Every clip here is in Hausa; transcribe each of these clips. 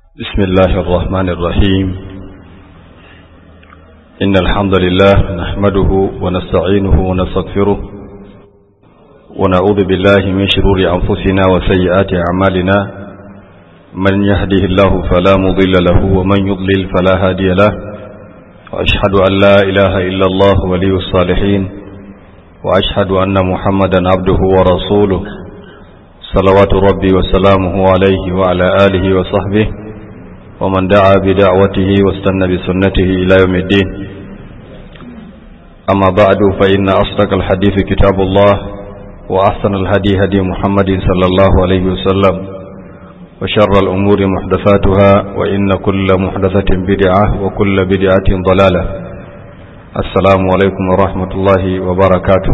بسم الله الرحمن الرحيم إن الحمد لله نحمده ونستعينه ونستغفره ونعوذ بالله من شرور أنفسنا وسيئات أعمالنا من يهده الله فلا مضل له ومن يضلل فلا هادي له وأشهد أن لا إله إلا الله ولي الصالحين وأشهد أن محمدا عبده ورسوله صلوات ربي وسلامه عليه وعلى آله وصحبه ومن دعا بدعوته واستنى بسنته إلى يوم الدين أما بعد فإن أصدق الحديث كتاب الله وأحسن الهدي هدي محمد صلى الله عليه وسلم وشر الأمور محدثاتها وإن كل محدثة بدعة وكل بدعة ضلالة السلام عليكم ورحمة الله وبركاته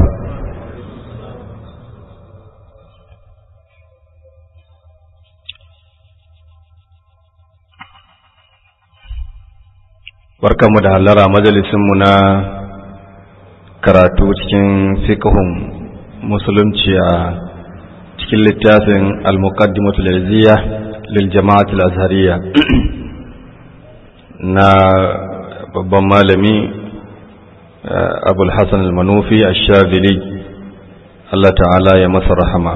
barkanmu da hallara majalisinmu na karatu cikin fiqhun musulunci a cikin littafin al-muqaddimatu lilziya lil jama'at al-azhariya na babban malami abul hasan al-manufi ash-shadili Allah ta'ala ya masa rahama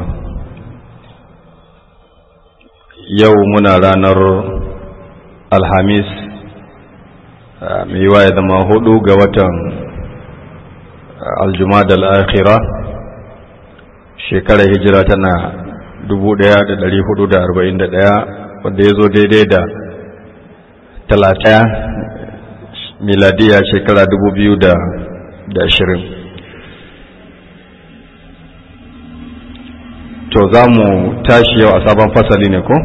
yau muna ranar alhamis mai yiwa ya zama hudu ga watan aljumada al'akhira shekarar hijira tana 1441 wanda ya zo daidai da talata miladiya shekara 2020 to za mu tashi yau a sabon fasali ne ko?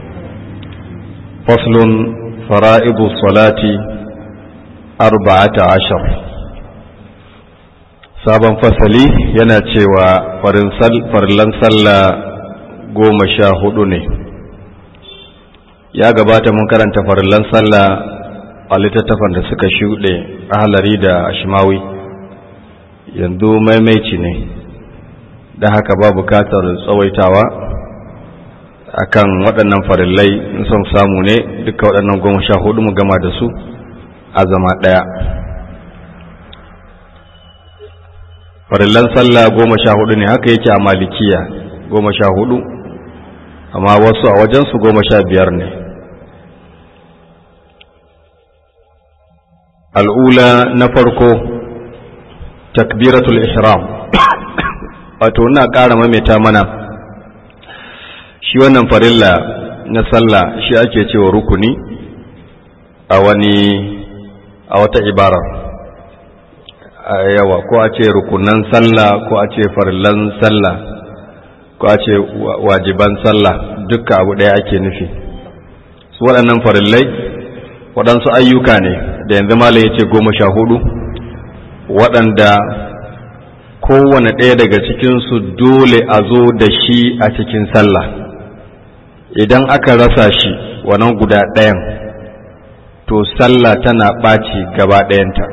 faslun fara'idu salati arba'ata ashar sabon fasali yana cewa farillan sallah goma sha hudu ne ya gabata mun karanta farillan sallah a littattafan da suka shuɗe ahalari da ashimawi yanzu maimaici ne da haka ba bukatar tsawaitawa akan waɗannan farillai in son samu ne duka waɗannan goma sha hudu mu gama da su a zama ɗaya farillan sallah goma sha hudu ne haka yake a malikiya goma sha hudu amma wasu a wajensu goma sha biyar ne al'ula na farko takbiratul ihram wato ina ƙara maimaita mana shi wannan farilla na sallah shi ake cewa rukuni a wani a wata ibara yawa ko a ce rukunan sallah ko a ce farillan sallah ko a ce wajiban sallah dukka abu ɗaya ake nufi su waɗannan farillai waɗansu ayyuka ne da yanzu malam ya ce goma sha hudu waɗanda kowane ɗaya daga cikinsu dole a zo da shi a cikin sallah idan aka rasa shi wannan guda ɗayan to sallah tana ɓaci gaba ɗayanta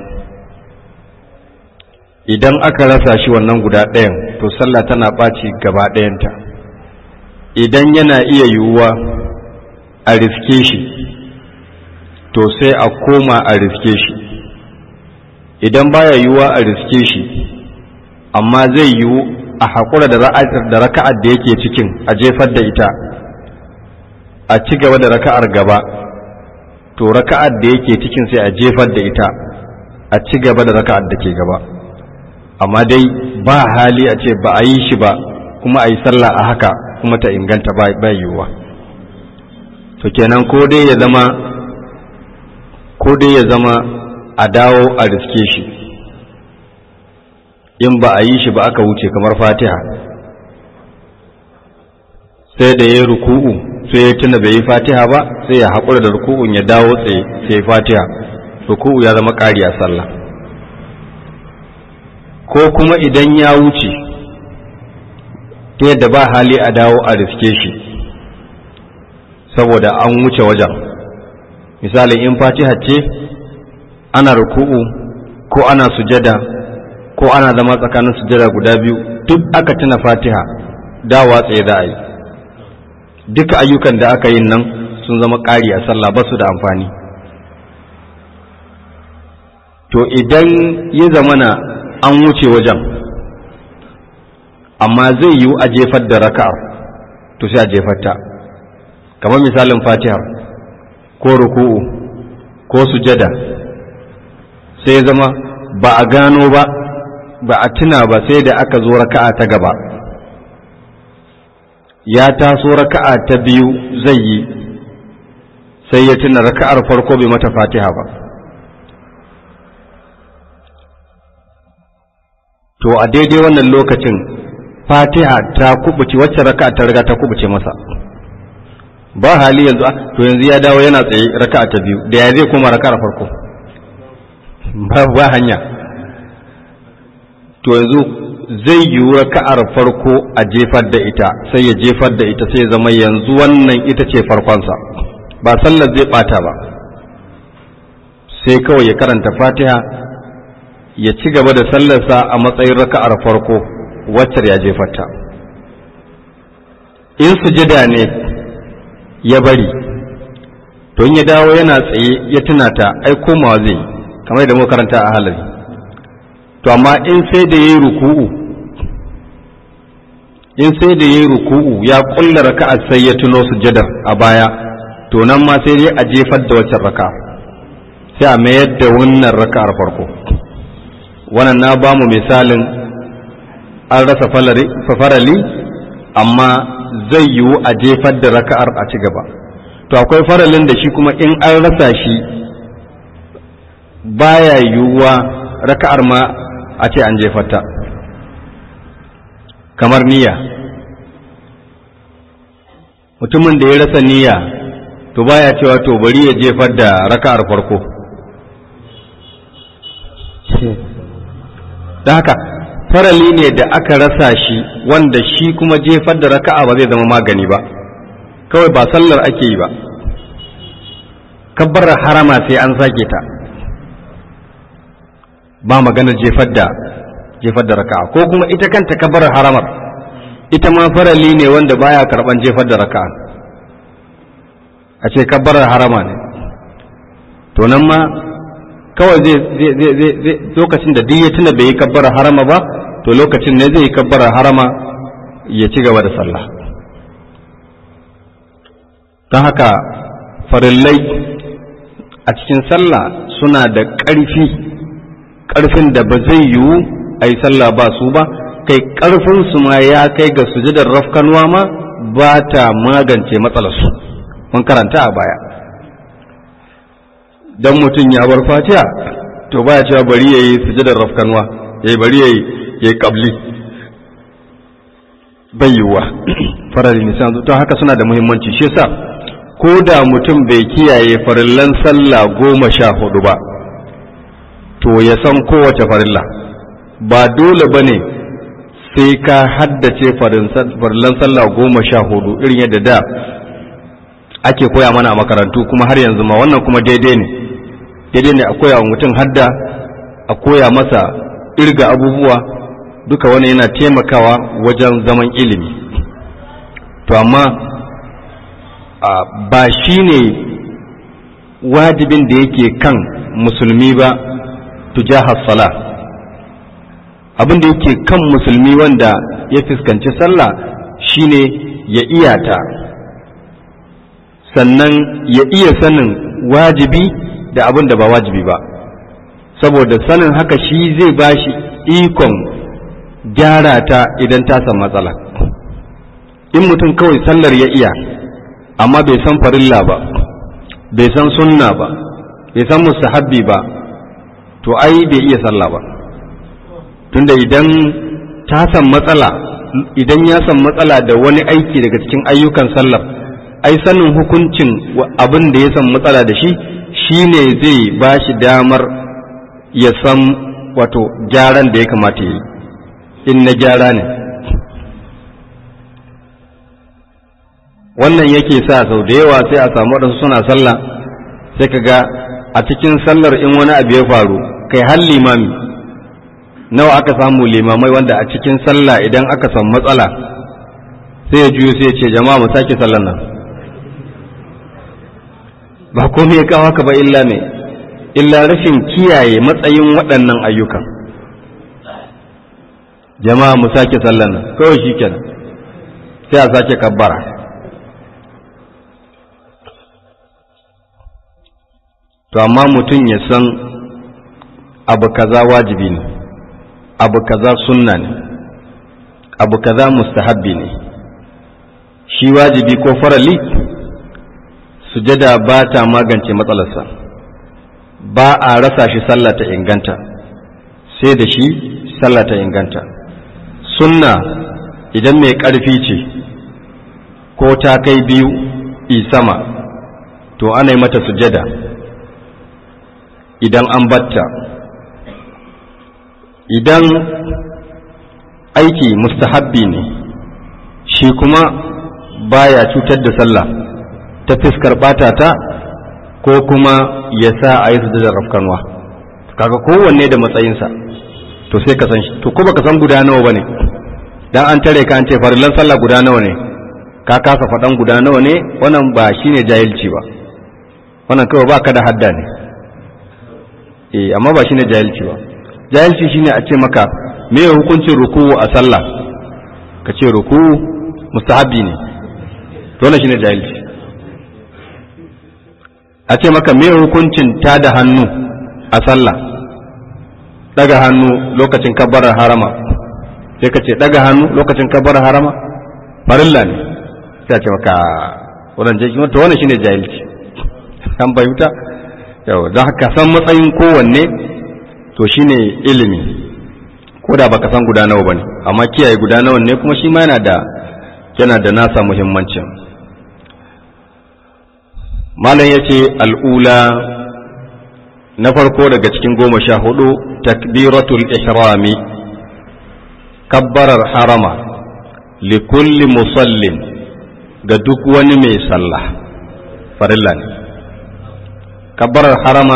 idan aka rasa shi wannan guda ɗayan to sallah tana ɓaci gaba ɗayanta idan yana iya yiwuwa a riske shi to sai a koma a riske shi idan baya yiwuwa a riske shi amma zai yiwu a haƙura da raka'ar da yake cikin a jefar da ita a ci gaba da raka'ar gaba to raka'ar da yake cikin sai a jefar da ita a ci gaba da raka'ar da ke gaba amma dai ba hali a ce ba a yi shi ba kuma a yi sallah a haka kuma ta inganta ba yiwuwa to kenan ko dai ya zama ko dai ya zama a dawo a riske shi in ba a yi shi ba aka wuce kamar fatiha sai da ya ruku'u sai ya tuna bai yi fatiha ba sai ya haƙura da ruku'un ya dawo tsaye sai ya fatiha ruku'u ya zama ƙari a sallah ko kuma idan ya wuce ta yadda ba hali a dawo a riske shi saboda an wuce wajen misali in fatiha ce ana ruku'u ko ana sujada ko ana zama tsakanin sujada guda biyu duk aka tuna fatiha dawa tsaye za a yi duka ayyukan da aka yin nan sun zama ƙari a sallah ba su da amfani to idan ya zamana an wuce wajen amma zai yiwu a jefar da raka'ar to sai a jefar ta kamar misalin fatihar ko ruku'u ko sujada sai ya zama ba a gano ba ba a tuna ba sai da aka zo raka'a ta gaba ya taso raka'a ta biyu zai yi sai ya tuna raka'ar farko bai mata fatiha ba to a daidai wannan lokacin fatiha ta kubuce wacce raka'a ta riga ta kubuce masa ba hali yanzu to yanzu ya dawo yana tsaye raka'a ta biyu da ya zai koma raka'ar farko ba ba hanya to yanzu zai yi raka'ar farko a jefar da ita sai ya jefar da ita sai ya zama yanzu wannan ita ce farkonsa ba sallar zai bata ba sai kawai ya karanta fatiha ya ci gaba da sallarsa a matsayin raka'ar farko waccar ya jefarta in sujada ne ya bari to in ya dawo yana tsaye ya tuna ta ai komawa zai kamar da muka karanta a halari to amma in sai da yayi ruku'u in sai da yayi ruku'u ya kulla raka'a sai ya tuno sujadar a baya to nan ma sai dai a jefar da waccan raka'a sai a mayar da wannan raka'ar farko wannan na ba mu misalin an rasa farali amma zai yiwu a jefar da raka'ar a ci gaba to akwai faralin da shi kuma in an rasa shi baya yiwuwa raka'ar ma a ce an jefarta kamar niyya mutumin da ya rasa niyya to baya cewa to bari ya jefar da raka'ar farko da haka farali ne da aka rasa shi wanda shi kuma jefar da raka'a ba zai zama magani ba kawai ba sallar ake yi ba kabbar harama sai an sake ta ba maganar jefar da jefar da raka'a ko kuma ita kanta kabbar haramar ita ma farali ne wanda baya karban jefar da raka'a a ce kabbar harama ne to nan ma kawai zai lokacin da duk ya tuna bai yi kabbara harama ba to lokacin ne zai yi kabbara harama ya ci gaba da sallah don haka farillai a cikin sallah suna da ƙarfi ƙarfin da ba zai yiwu a yi sallah ba su ba kai ƙarfin su ma ya kai ga sujudar rafkanuwa ma ba ta magance matsalarsu mun karanta a baya dan mutum ya bar fatiha to baya cewa bari yayi sujudar rafkanwa yayi bari yayi yayi qabli bayyuwa farali nisan to haka suna da muhimmanci shi yasa ko da mutum bai kiyaye farillan sallah goma sha hudu ba to ya san kowace farilla ba dole bane sai ka haddace farillan sallah goma sha hudu irin yadda da ake koya mana a makarantu kuma har yanzu ma wannan kuma daidai ne daidai ne a koya wa mutum hadda a koya masa irga abubuwa duka wani yana taimakawa wajen zaman ilimi to amma ba shi ne wajibin da yake kan musulmi ba tujahar sala abin da yake kan musulmi wanda ya fuskanci sallah shine ya iyata sannan ya iya sanin wajibi da abin da ba wajibi ba saboda sanin haka shi zai ba shi ikon gyara ta idan ta san matsala in mutum kawai sallar ya iya amma bai san farilla ba bai san sunna ba bai san mustahabbi ba to ai bai iya sallah ba tunda idan ta san matsala idan ya san matsala da wani aiki daga cikin ayyukan sallar ai sanin hukuncin abin da ya san matsala da shi shi ne zai ba shi damar ya san wato gyaran da ya kamata yi in na gyara ne wannan yake sa sau da yawa sai a samu waɗansu suna sallah sai ka ga a cikin sallar in wani abu ya faru kai har limami nawa aka samu limamai wanda a cikin sallah idan aka samu matsala sai ya juyo sai ya ce jama'a mu sake sallar nan ba komai ya kawo haka ba illa me illa rashin kiyaye matsayin waɗannan ayyukan jama'a mu sake sallan nan kawai shi kenan sai a sake kabbara to amma mutum ya san abu kaza wajibi ne abu kaza sunna ne abu kaza mustahabbi ne shi wajibi ko farali sujada ba ta magance matsalarsa ba a rasa shi sallah ta inganta sai da shi sallah ta inganta sunna idan mai ƙarfi ce ko ta kai biyu sama to ana yi mata sujada idan an batta idan aiki mustahabbi ne shi kuma baya cutar da sallah ta fiskar ɓata ta ko kuma ya sa a yi sujadar rafkanwa kaga kowanne da matsayinsa to sai ka san shi to ko baka san guda nawa bane dan an tare ka an ce farillan sallah guda nawa ne ka kasa faɗan guda nawa ne wannan ba shine jahilci ba wannan kawai baka da hadda ne eh amma ba shine jahilci ba jahilci shine a ce maka me hukuncin ruku'u a sallah ka ce ruku'u mustahabbi ne to wannan shine jahilci a ce maka me hukuncin ta da hannu a sallah daga hannu lokacin kabbarar harama sai ka ce daga hannu lokacin kabbarar harama farilla ne sai a ce maka wannan jahilci to wannan shine jahilci an bayyuta yau don haka san matsayin kowanne to shine ilimi ko da baka san guda nawa bane amma kiyaye guda nawa ne kuma shi ma yana da yana da nasa muhimmancin malam yace al'ula na farko daga cikin goma sha hudu takbiratul ihrami kabbarar harama likulli musallin ga duk wani mai sallah farilla ne kabbarar harama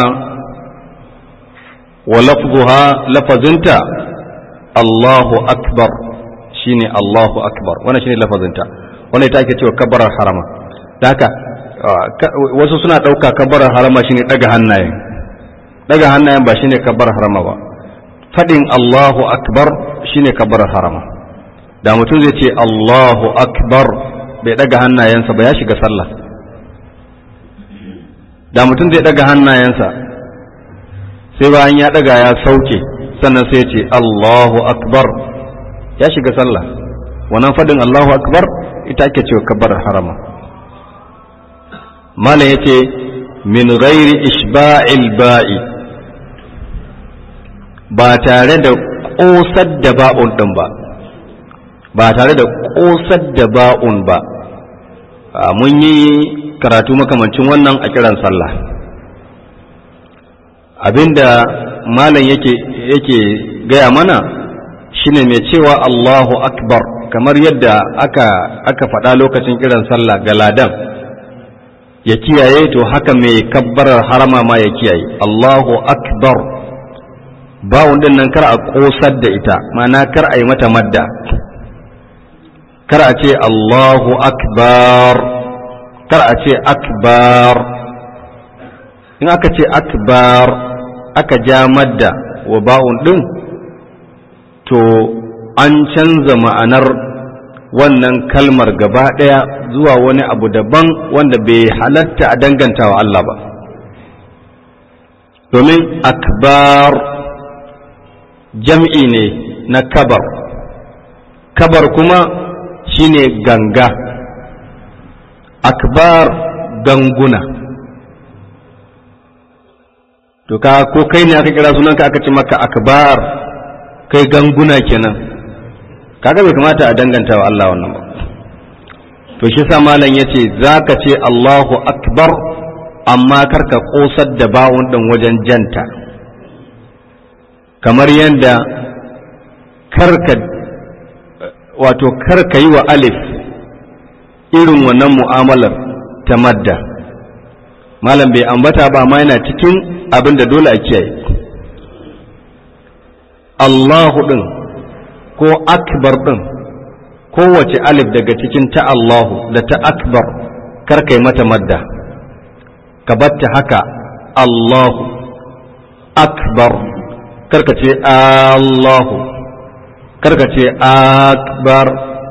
wa lafzuha lafazinta Allahu akbar shine Allahu akbar wannan shine lafazinta wannan ita ake cewa kabbarar harama da haka wasu suna ɗauka kabbarar harama shine ɗaga hannayen ɗaga hannayen ba shine kabbarar harama ba faɗin Allahu akbar shine kabbarar harama da mutum zai ce Allahu akbar bai ɗaga hannayensa ba ya shiga sallah da mutum zai ɗaga hannayensa sai bayan ya ɗaga ya sauke sannan sai ce Allahu akbar ya shiga sallah wannan faɗin Allahu akbar ita ake cewa kabbarar harama malam yace min ghairi ishba'il ba'i ba tare da ƙosar da ba'un ɗin ba ba tare da ƙosar da ba'un ba mun yi karatu makamancin wannan a kiran sallah abinda malam yake yake gaya mana shine mai cewa Allahu akbar kamar yadda aka aka faɗa lokacin kiran sallah ga ladan ya kiyaye to haka mai kabbarar harama ma ya kiyaye Allahu akbar bawun din nan kar a kosar da ita ma'ana kar a yi mata madda kar a ce Allahu akbar kar a ce akbar in aka ce akbar aka ja madda wa ba'un din to an canza ma'anar wannan kalmar gaba ɗaya zuwa wani abu daban wanda bai halatta a danganta wa Allah ba domin akbar jam'i ne na kabar kabar kuma shine ganga akbar ganguna to ka ko kai ne aka kira sunanka aka ce maka akbar kai ganguna kenan kaga bai kamata a danganta wa Allah wannan ba to shi sa malam yace zaka ce Allahu akbar amma karka kosar da bawun din wajen janta kamar yadda karka wato karka yi wa alif irin wannan mu'amalar ta madda malam bai ambata ba ma yana cikin abin da dole a kiyaye Allahu ɗin ko akbar ɗin kowace alif daga cikin ta Allahu da ta akbar karkai mata madda ka batta haka Allahu akbar karka ce Allahu karka ce akbar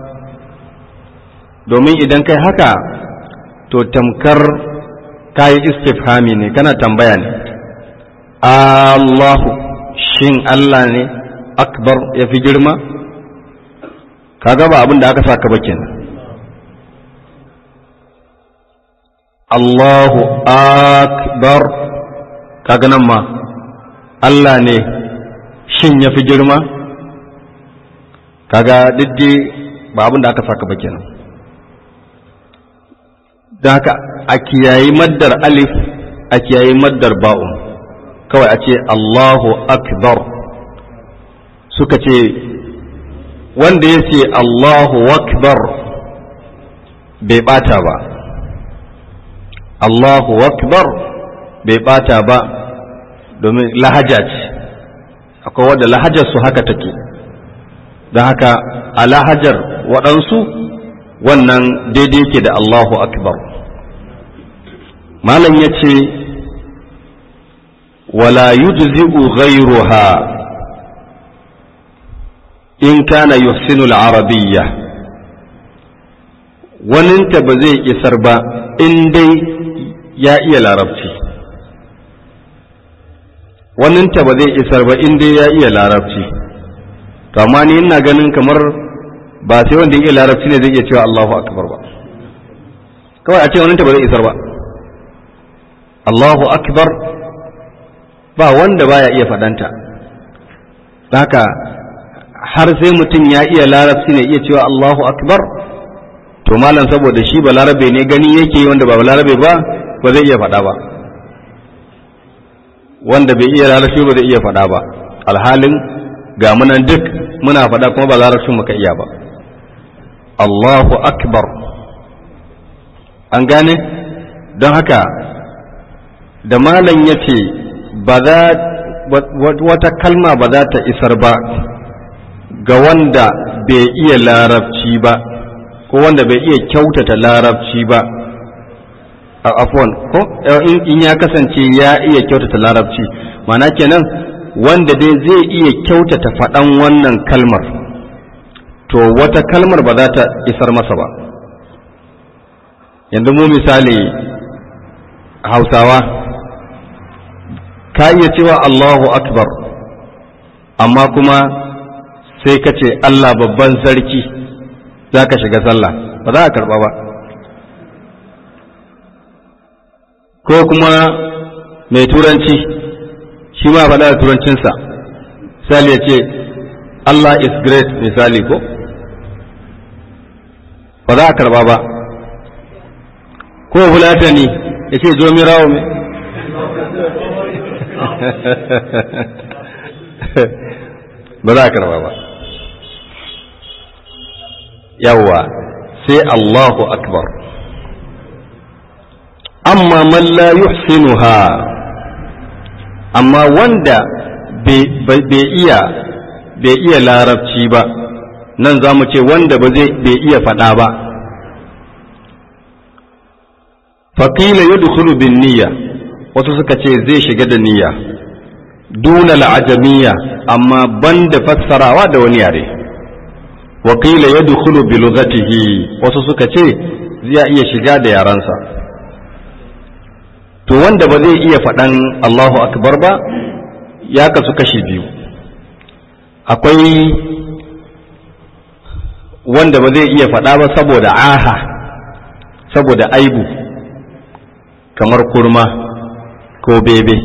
domin idan kai haka to tamkar kayi istifhami ne kana tambaya ne Allahu shin Allah ne akbar ya fi girma kaga ba abin da aka saka ba kenan Allahu akbar kaga nan ma Allah ne shin ya fi girma kaga diddi ba abin da aka saka ba kenan da haka a kiyayi maddar alif a kiyayi maddar ba'un kawai a ce Allahu akbar suka ce wanda ya ce Allahu akbar bai bata ba Allahu akbar bai bata ba domin lahaja ce akwai wadda lahajar su haka take don haka a lahajar waɗansu wannan daidai ke da Allahu akbar malam ya ce wala yujzi'u ghayruha in kana yuhsinu al-arabiyya waninta ba zai isar ba in dai ya iya larabci waninta ba zai isar ba in dai ya iya larabci to amma ni ina ganin kamar ba sai wanda ya iya larabci ne zai iya cewa Allahu akbar ba kawai a ce waninta ba zai isar ba Allahu akbar ba wanda baya iya faɗanta haka har sai mutum ya iya larabci ne iya cewa Allahu akbar to malam saboda shi ba larabe ne gani yake wanda ba larabe ba ba zai iya faɗa ba wanda bai iya larabci ba zai iya faɗa ba alhalin ga munan duk muna faɗa kuma ba larabcin muka iya ba Allahu akbar an gane don haka da malam ya ce ba za wata kalma ba za ta isar ba ga wanda bai iya larabci ba ko wanda bai iya kyautata larabci ba a afwan ko in ya kasance ya iya kyautata larabci mana kenan wanda dai zai iya kyautata faɗan wannan kalmar to wata kalmar ba za ta isar masa ba yanzu mu misali hausawa ka iya cewa Allahu akbar amma kuma sai ka ce Allah babban sarki za ka shiga sallah ba za a karba ba ko kuma mai turanci shi ma faɗa da turancinsa misali ya ce Allah is great misali ko ba za a karba ba ko fulatani ya ce zo mirawo mai ba za a karba ba yawwa sai Allahu akbar amma man la yuhsinuha amma wanda bai iya bai iya larabci ba nan za mu ce wanda ba zai bai iya faɗa ba faƙila yadkhulu bin niyya wasu suka ce zai shiga da niyya duna al'ajamiyya amma banda fassarawa da wani yare wakila ya dukulu bi lughatihi wasu suka ce zai iya shiga da yarensa to wanda ba zai iya faɗan Allahu akbar ba ya kasu kashi biyu akwai wanda ba zai iya faɗa ba saboda aha saboda aibu kamar kurma ko bebe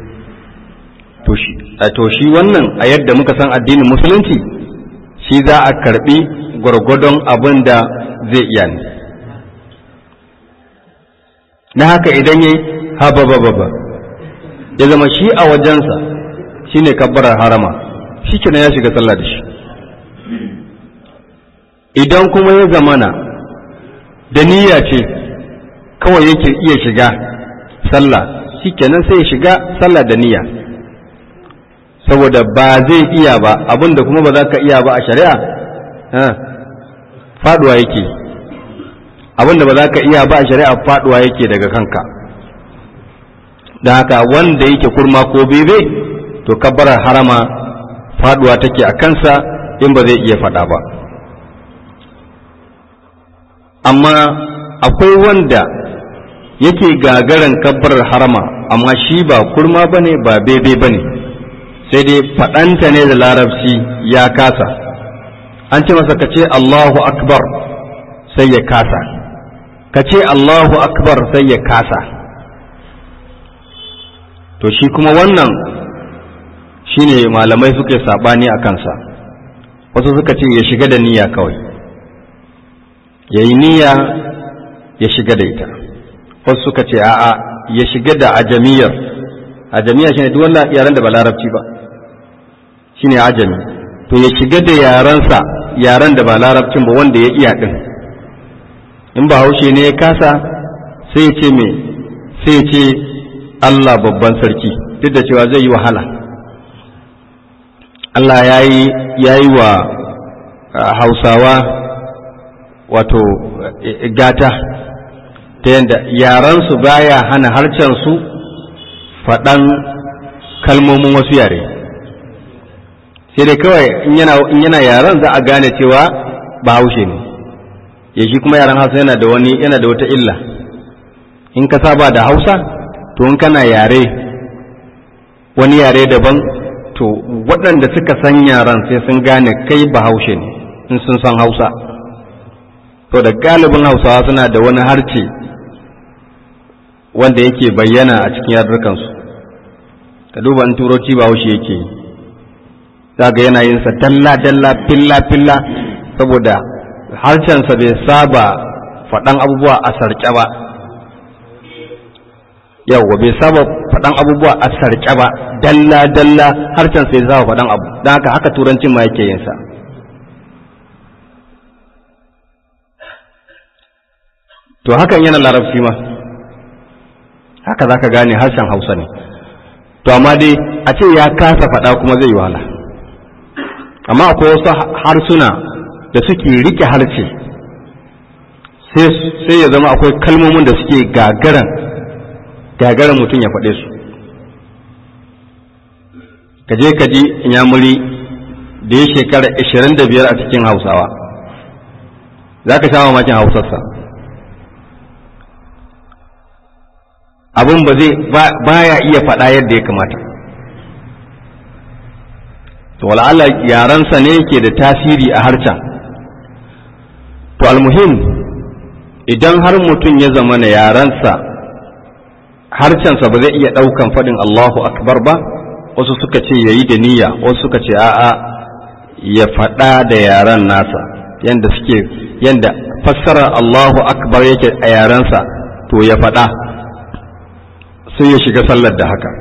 to shi wannan a yadda muka san addinin musulunci shi za a karbi gwargwadon abin da zai iya ne na haka idan ya haba ba ba ya zama shi a wajensa shi ne kabbarar harama shi kenan ya shiga sallah da shi idan kuma ya zamana da niyya ce kawai yake iya shiga sallah shi kenan sai ya shiga sallah da niyya saboda ba zai iya ba abinda kuma ba za ka iya ba a shari'a faduwa yake abinda ba za ka iya ba a shari'a faduwa yake daga kanka don haka wanda yake kurma ko bebe to kabbarar harama faduwa take a kansa in ba zai iya faɗa ba amma akwai wanda yake gagaran kabbarar harama amma shi ba kurma ba ne ba bebe ba ne sai dai faɗanta ne da larabci ya kasa an ce masa ka ce Allahu akbar sai ya kasa ka ce Allahu akbar sai ya kasa to shi kuma wannan shine malamai suke saɓani a kansa wasu suka ce ya shiga da niyya kawai ya yi niyya ya shiga da ita wasu suka ce a'a ya shiga da ajamiyar ajamiya shine duk wannan yaren da ba larabci ba shine ajami to ya shiga da yarensa yaren da ba larabcin ba wanda ya iya din in ba haushe ne ya kasa sai ya ce me sai ya ce Allah babban sarki duk da cewa zai yi wahala Allah ya yi wa hausawa wato gata ta yadda yaransu baya hana harcensu faɗan kalmomin wasu yare sai dai kawai in yana yaran za a gane cewa ba haushe ne ya shi kuma yaran hausa yana da wani yana da wata illa in ka saba da hausa to in kana yare wani yare daban to waɗanda suka san yaran sai sun gane kai ba haushe ne in sun san hausa to da galibin hausawa suna da wani harce wanda yake bayyana a cikin yarurrukansu ka duba in turanci ba haushe yake yi za ga yana yin sa dalla dalla filla filla saboda harshensa bai saba faɗan abubuwa a sarƙe ba yawwa bai saba faɗan abubuwa a sarƙe ba dalla dalla harshen sai saba faɗan abu don haka haka turancin ma yake yin sa to hakan yana larabci ma haka za ka gane harshen hausa ne to amma dai a ce ya kasa faɗa kuma zai yi wahala amma akwai wasu harsuna da suke rike harshe sai ya zama akwai kalmomin da suke gagaran gagaran mutum ya faɗe su kaje kaji inyamuri da ya shekara 25 a cikin hausawa za ka sha mamakin hausarsa abin ba zai baya iya faɗa yadda ya kamata to wala'ala yarensa ne ke da tasiri a harcen to almuhim idan har mutum ya zama na yarensa harcensa ba zai iya ɗaukan faɗin Allahu akbar ba wasu suka ce ya yi da niyya wasu suka ce a'a ya faɗa da yaren nasa yanda suke yanda fassarar Allahu akbar yake a yarensa to ya faɗa sai ya shiga sallar da haka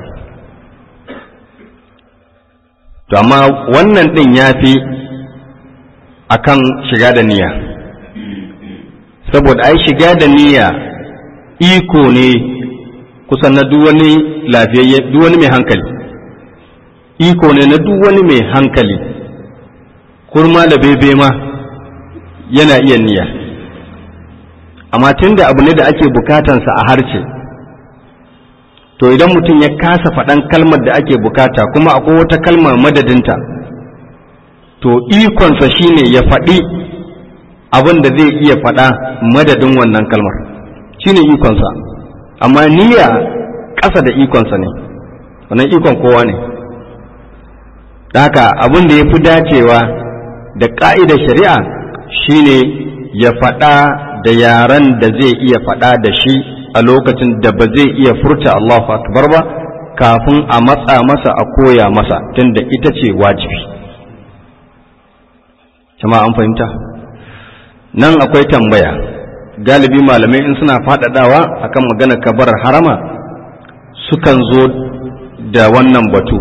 to amma wannan ɗin ya fi a kan shiga da niyya saboda ai shiga da niyya iko ne kusan na duk wani lafiyayye duk wani mai hankali iko ne na duk wani mai hankali kurma da bebe ma yana iya niyya amma tunda abu ne da ake bukatansa a harce to idan mutum ya kasa faɗan kalmar da ake bukata kuma akwai wata kalmar madadinta to ikonsa shine ya faɗi abin da zai iya faɗa madadin wannan kalmar shine ikonsa amma niyya ƙasa da ikonsa ne wannan ikon kowa ne haka abin da ya fi dacewa da ƙa'idar shari'a shine ya faɗa da yaren da zai iya faɗa da shi a lokacin da ba zai iya furta Allahu akbar ba kafin a matsa masa a koya masa tunda ita ce wajibi jama'a an fahimta nan akwai tambaya galibi malamai in suna faɗaɗawa akan magana kabarar harama sukan zo da wannan batu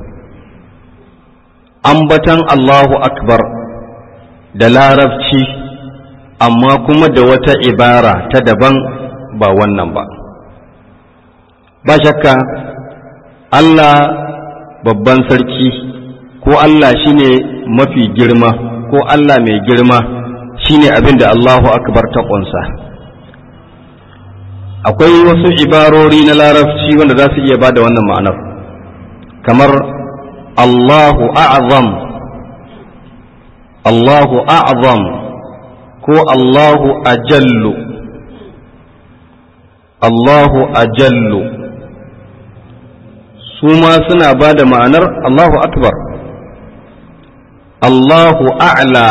ambatan Allahu akbar da larabci amma kuma da wata ibara ta daban ba wannan ba ba shakka Allah babban sarki ko Allah shine mafi girma ko Allah mai girma shine abin da Allahu akbar ta ƙunsa akwai wasu ibarori na larabci wanda za su iya ba da wannan ma'anar kamar Allahu a'zam Allahu a'zam ko Allahu ajallu Allahu ajallu su ma suna ba da ma'anar Allahu akbar Allahu a'la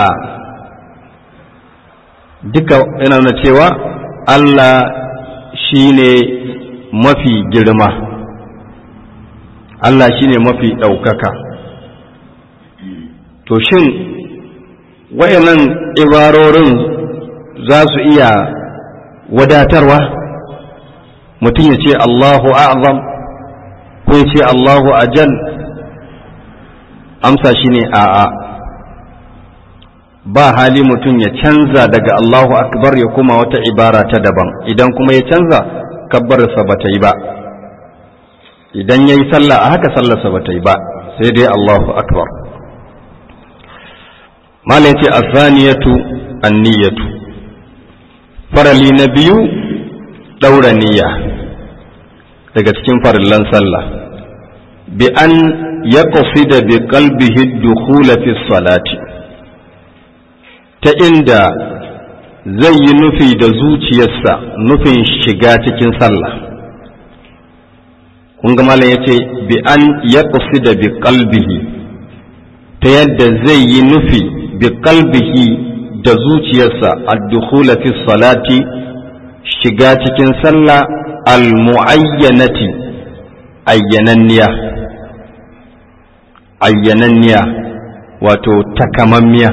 duka yana nuna cewa Allah shi ne mafi girma Allah shi ne mafi ɗaukaka to shin wayannan ibarorin za su iya wadatarwa mutum ya ce Allahu a'zam ko ya ce Allahu ajal amsa shi ne a'a ba hali mutum ya canza daga Allahu akbar ya kuma wata ibara ta daban idan kuma ya canza kabbarsa ba ta yi ba idan ya yi sallah a haka sallarsa ba ta yi ba sai dai Allahu akbar mala ya ce asaniyatu anniyatu farali na biyu ɗaura niyya daga cikin farillan sallah bi an ya da bi qalbihi dukhula fi salati ta inda zai yi nufi da zuciyarsa nufin shiga cikin sallah kun ga malam ya ce bi an ya da bi qalbihi ta yadda zai yi nufi bi qalbihi da zuciyarsa ad-dukhula fi salati shiga cikin sallah al-mu'ayyanati ayyananniya ayyananniya wato takamammiya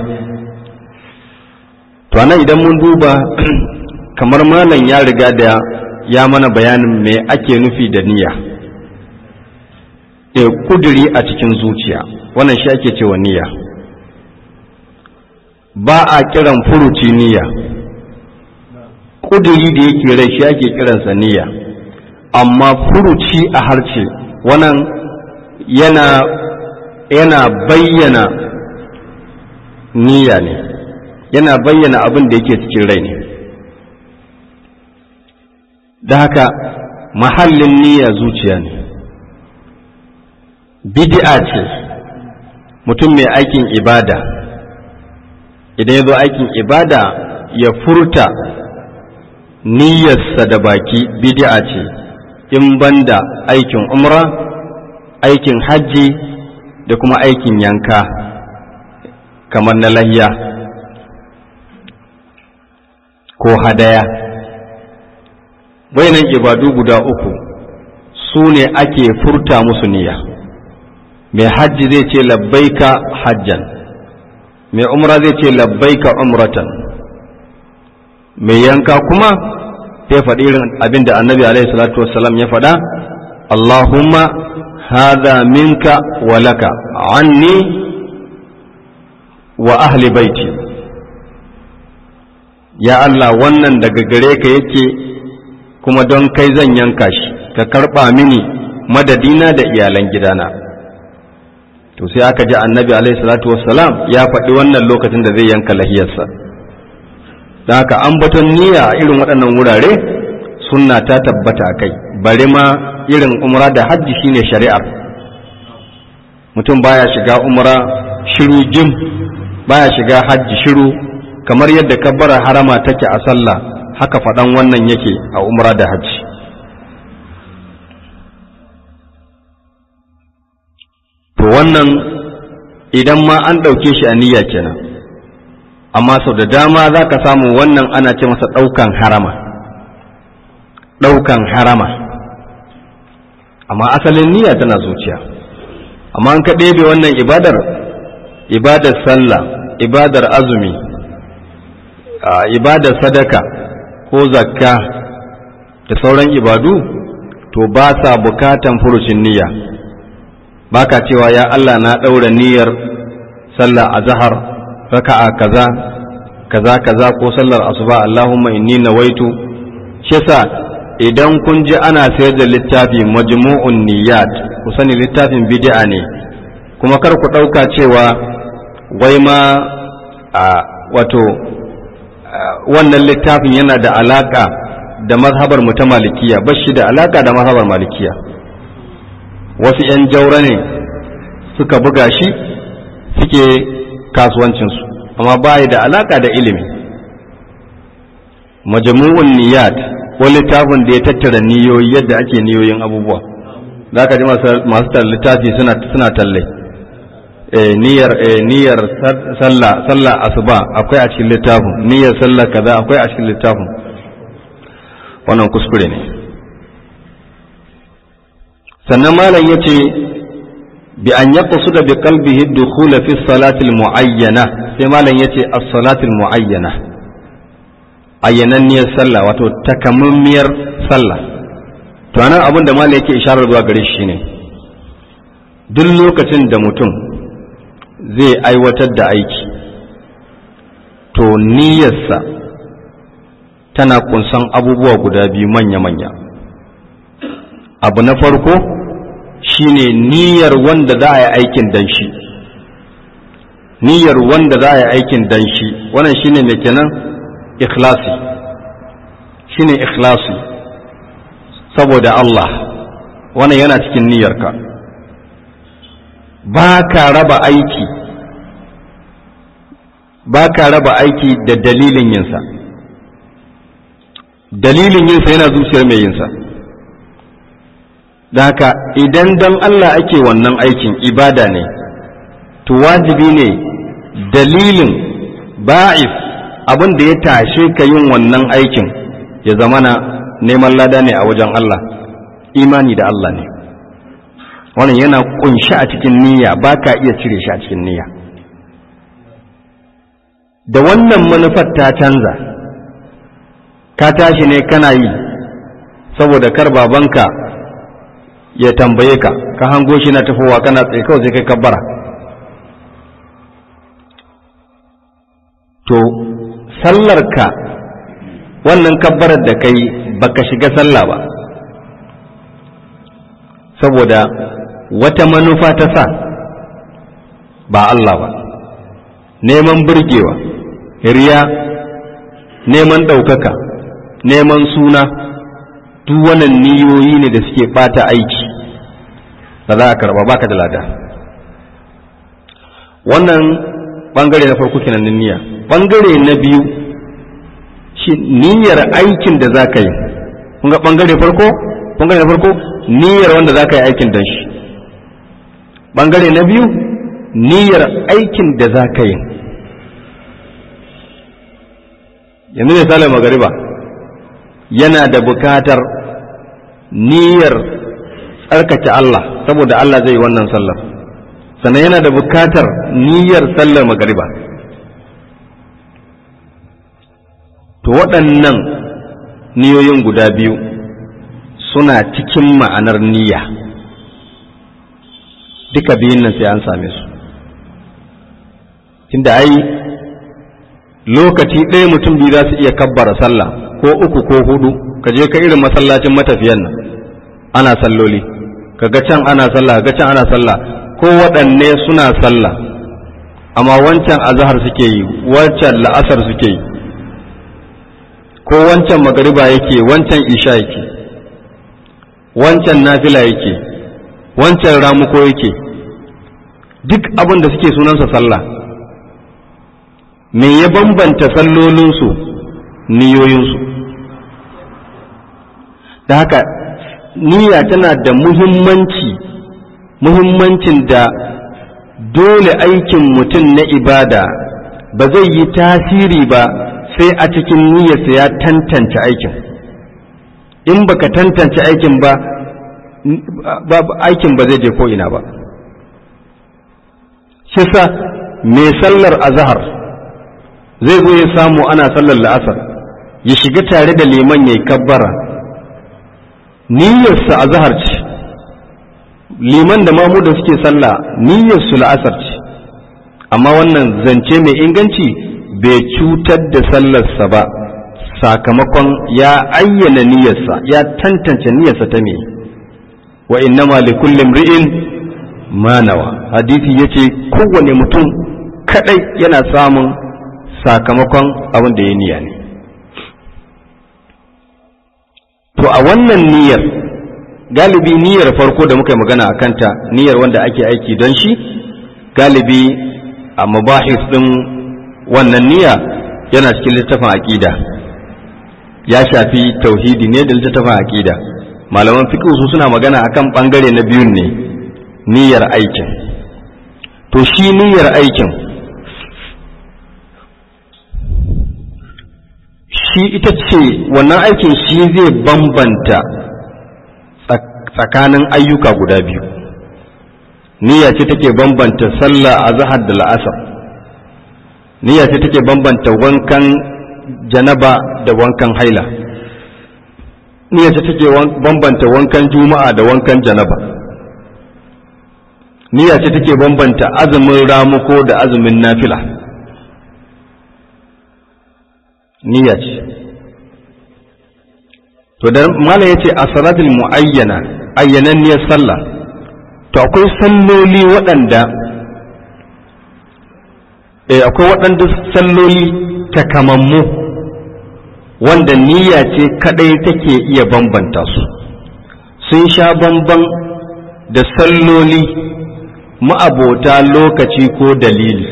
to anan idan mun duba kamar malam ya riga da ya mana bayanin me ake nufi da niyya e kuduri a cikin zuciya wannan shi ake cewa niyya ba a kiran furuci niyya kuduri da yake rai shi ake kiransa niyya amma furuci a harce wannan yana yana bayyana niyya ne yana bayyana abin da yake cikin rai ne da haka mahallin niyya zuciya ne bid'a ce mutum mai aikin ibada idan ya zo aikin ibada ya furta niyyarsa da baki bid'a ce in banda aikin umra aikin hajji da kuma aikin yanka kamar na lahiya ko hadaya wayannan ibadu guda uku su ne ake furta musu niyya mai hajji zai ce labbaika hajjan mai umra zai ce labbaika umratan mai yanka kuma sai faɗi irin abin da annabi alaihi salatu wassalam ya faɗa Allahumma hadha minka wa laka anni wa ahli baiti ya Allah wannan daga gare ka yake kuma don kai zan yanka shi ka karɓa mini madadina da iyalan gidana to sai aka ji annabi alaihi salatu wassalam ya faɗi wannan lokacin da zai yanka lahiyarsa da haka ambaton niyya a irin waɗannan wurare sunna ta tabbata a kai bari ma irin umra da hajji shine shari'ar mutum baya shiga umra shiru jim baya shiga hajji shiru kamar yadda kabbara harama take a sallah haka faɗan wannan yake a umra da hajji to wannan idan ma an ɗauke shi a niyya kenan amma sau da dama za ka samu wannan ana ce masa ɗaukan harama ɗaukan harama amma asalin niyya tana zuciya amma an ka ɗebe wannan ibadar ibadar sallah ibadar azumi ibadar sadaka ko zakka da sauran ibadu to ba sa bukatan furucin niyya baka cewa ya Allah na ɗaura niyyar sallah a zahar raka'a kaza kaza kaza ko sallar asuba Allahumma inni nawaitu shi yasa idan kun ji ana sayar da littafi majmu'un niyyat ku sani littafin bid'a ne kuma kar ku ɗauka cewa wai ma a wato wannan littafin yana da alaka da mazhabar mu ta malikiya ba shi da alaka da mazhabar malikiya wasu 'yan jaura ne suka buga shi suke kasuwancinsu amma ba da alaka da ilimi majmu'un niyat ko littafin da ya tattara niyoyi yadda ake niyoyin abubuwa za ka ji masu littafi suna talle niyyar niyyar sallah sallah asuba akwai a cikin littafin niyyar sallah kaza akwai a cikin littafin wannan kuskure ne sannan malam yace bi an yaqsuda bi qalbihi dukhula fi salati muayyana sai malam yace as-salati muayyana ayyananniyar sallah wato takamammiyar sallah to anan abin da malam yake isharar zuwa gare shi ne duk lokacin da mutum zai aiwatar da aiki to niyyarsa tana kunsan abubuwa guda biyu manya-manya abu na farko shine niyyar wanda za a yi aikin dan shi niyyar wanda za a yi aikin dan shi wannan shine mai kenan ikhlasi shine ikhlasi saboda Allah wannan yana cikin niyyarka ba ka raba aiki ba ka raba aiki da dalilin yinsa dalilin yinsa yana zuciyar mai yinsa da haka idan don Allah ake wannan aikin ibada ne to wajibi ne dalilin ba'if abin da ya tashe ka yin wannan aikin ya zamana neman lada ne a wajen Allah imani da Allah ne wannan yana kunshi a cikin niyya ba ka iya cire shi a cikin niyya da wannan manufar ta canza ka tashi ne kana yi saboda kar babanka ya tambaye ka ka hango shi na tafowa kana tsaye kawai sai kai kabbara to sallarka wannan kabbarar da kai baka shiga sallah ba saboda wata manufa ta sa ba Allah ba neman burgewa riya neman ɗaukaka neman suna duk wannan niyoyi ne da suke ɓata aiki da za a karɓa baka da lada wannan ɓangare na farko kenan niyya ɓangare na biyu shi niyyar aikin da za ka yi kun ga ɓangare farko ɓangare na farko niyyar wanda za ka yi aikin don shi ɓangare na biyu niyyar aikin da za ka yi yanzu misalin magariba yana da bukatar niyyar tsarkake Allah saboda Allah zai yi wannan sallar sannan yana da bukatar niyyar sallar magariba to waɗannan niyoyin guda biyu suna cikin ma'anar niyya duka biyun nan sai an same su tunda ai lokaci ɗaya mutum biyu za su iya kabbara sallah ko uku ko hudu ka je ka irin masallacin matafiyan nan ana salloli kaga can ana sallah kaga can ana sallah ko waɗanne suna sallah amma wancan azhar suke yi wancan la'asar suke yi ko wancan magariba yake wancan isha yake wancan nafila yake wancan ramuko yake duk abin da suke sunansa sallah me ya bambanta sallolinsu niyoyinsu da haka niyya tana da muhimmanci muhimmancin da dole aikin mutum na ibada ba zai yi tasiri ba sai a cikin niyyarsa ya tantance aikin in baka tantance aikin ba aikin ba zai je ko ina ba shi sa mai sallar azhar zai zo ya samu ana sallar la'asar ya shiga tare da liman ya yi kabbara niyyarsa a zahar ce liman da mamu da suke sallah niyyarsu la'asar ce amma wannan zance mai inganci bai cutar da sallarsa ba sakamakon ya ayyana niyyarsa ya tantance niyyarsa ta me wa innama li kulli imri'in ma nawa hadisi yace kowane mutum kadai yana samun sakamakon abin da ya niyya ne to a wannan niyyar galibi niyyar farko da muka yi magana a kanta niyyar wanda ake aiki don shi galibi a mabahis ɗin wannan niyya yana cikin littafin aƙida ya shafi tauhidi ne da littafin aƙida malaman fiqh su suna magana akan ɓangare na biyun ne niyyar aikin to shi niyyar aikin shi ita ce wannan aikin shi zai bambanta tsakanin ayyuka guda biyu niyya ce take bambanta sallah a zahar da la'asar niyya ce take bambanta wankan janaba da wankan haila niyya ce take bambanta wankan juma'a da wankan janaba niyya ce take bambanta azumin ramuko da azumin nafila niyya ce to da mala yace a salatul muayyana ayyananniyar sallah to akwai salloli waɗanda eh akwai waɗanda salloli takamammu wanda niyya ce kadai take iya bambanta su sun sha bamban da salloli ma'abota lokaci ko dalili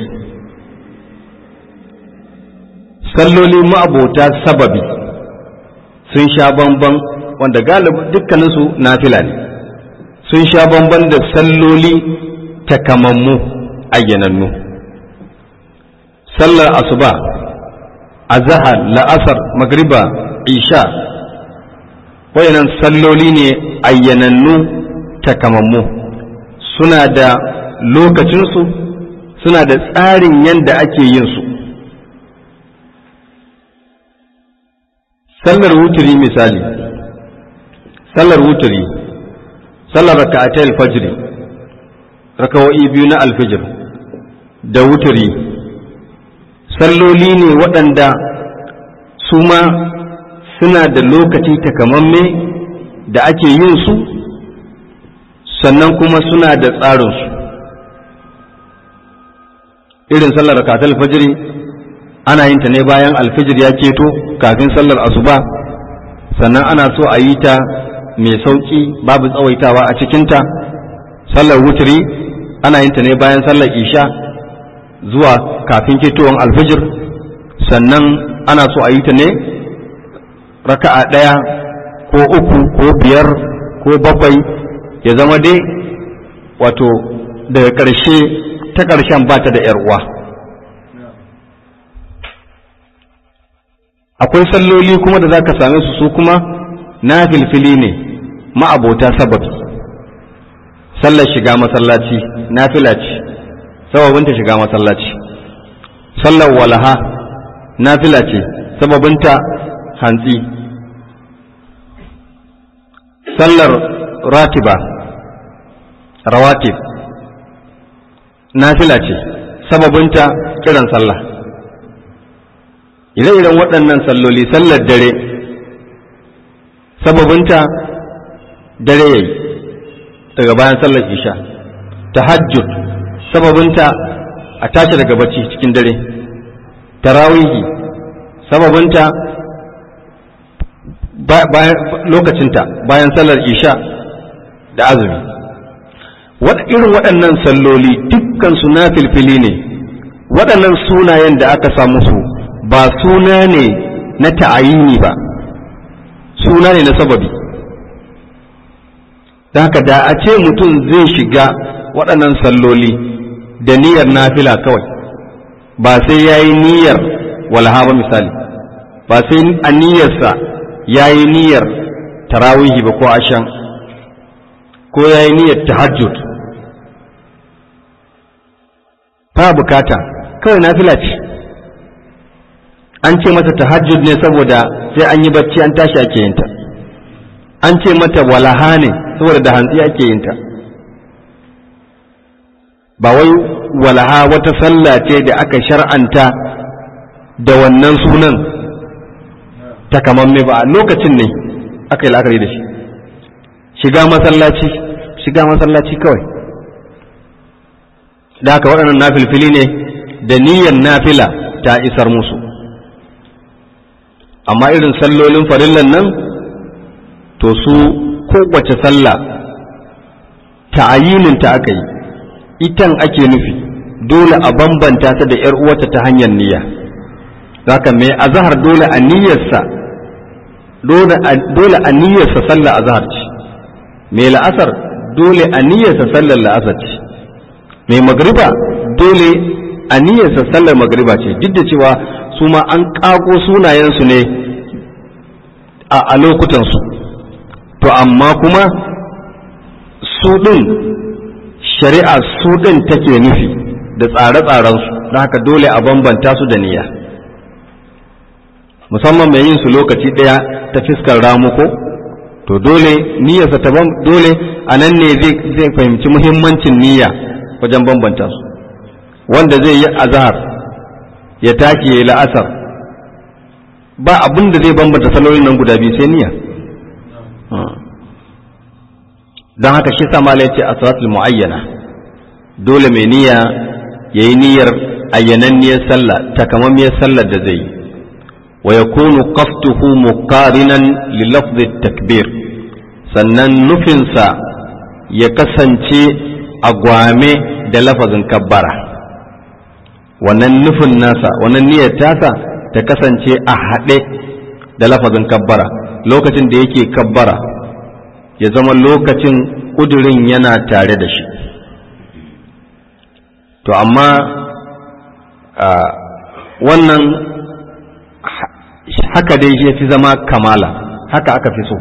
salloli ma'abota sababi sun sha bamban wanda galibi dukkaninsu nafila ne sun sha bamban da salloli takamammu ayyanannu sallar asuba azahar la'asar magriba isha wayannan salloli ne ayyanannu takamammu suna da lokacinsu suna da tsarin yadda ake yin su sallar wuturi misali sallar wuturi sallar raka'atai alfajiri rakawa'i biyu na alfijir da wuturi salloli ne waɗanda su ma suna da lokaci takamamme da ake yin su sannan kuma suna da tsarinsu irin sallar rakatul fajiri ana yin ta ne bayan alfijir ya keto kafin sallar asuba sannan ana so a yi ta mai sauƙi babu tsawaitawa a cikinta sallar wuturi ana yin ta ne bayan sallar isha zuwa kafin ketowar alfijir sannan ana so a yi ta ne raka'a ɗaya ko uku ko biyar ko bakwai ya zama dai wato daga ƙarshe ta ƙarshen ba ta da uwa akwai salloli kuma da za ka same su su kuma na filfili ne ma'abota sababi sallar shiga masallaci na fila ce sababinta shiga masallaci sallar walaha na fila ce sababinta hantsi sallar ratiba rawatib nafila ce sababinta kiran sallah ire-iren waɗannan salloli sallar dare sababinta dare yayi daga bayan sallar isha tahajjud sababinta a tashi daga bacci cikin dare tarawihi sababinta lokacinta bayan sallar isha da azumi irin waɗannan salloli dukkansu na filfili ne waɗannan sunayen da aka samu su ba suna ne na ta'ayini ba suna ne na sababi da haka da a ce mutum zai shiga waɗannan salloli da niyyar nafila kawai ba sai ya yi niyyar walha ba misali ba sai a niyyarsa ya yi niyyar tarawihi ba ko ashan ko ya yi niyyar tahajjud ba bukata kawai nafila ce an ce mata tahajjud ne saboda sai an yi bacci an tashi ake yinta an ce mata walaha ne saboda da hantsi ake yinta ba wai walaha wata sallah ce da aka shar'anta da wannan sunan takamamme ba a lokacin ne aka yi la'akari da shi shiga masallaci shiga masallaci kawai da haka waɗannan nafilfili ne da niyyar nafila ta isar musu amma irin sallolin farillan nan to su kowace sallah ta'ayinin ta aka yi itan ake nufi dole a bambanta ta da ‘yar uwata ta hanyar niyya zaka mai azahar dole a niyyarsa dole a niyyarsa sallar azahar ce mai la'asar dole a niyyarsa sallar la'asar ce mai magriba dole a niyyarsa sallar magriba ce duk da cewa su ma an ƙago sunayensu ne a lokutansu to amma kuma su ɗin shari'a su ɗin take nufi da tsare-tsarensu don haka dole a bambanta su da niyya musamman mai yin su lokaci ɗaya ta fiskar ramuko to dole niyyarsa ta dole a nan ne zai fahimci muhimmancin niyya wajen bambanta su wanda zai yi azhar ya take ya la'asar ba abin da zai bambanta salolin nan guda biyu sai niyya don haka shi sa mala ce a salatul mu'ayyana dole mai niyya ya yi niyyar ayyananniyar sallah takamammiyar sallar da zai yi wa yakunu qasduhu muqarinan li lafzi takbir sannan nufinsa ya kasance a gwame da lafazin kabbara wannan nufin nasa wannan niyyar tasa ta kasance a haɗe da lafazin kabbara lokacin da yake kabbara ya zama lokacin ƙudurin yana tare da shi to amma wannan haka dai ya fi zama kamala haka aka fi so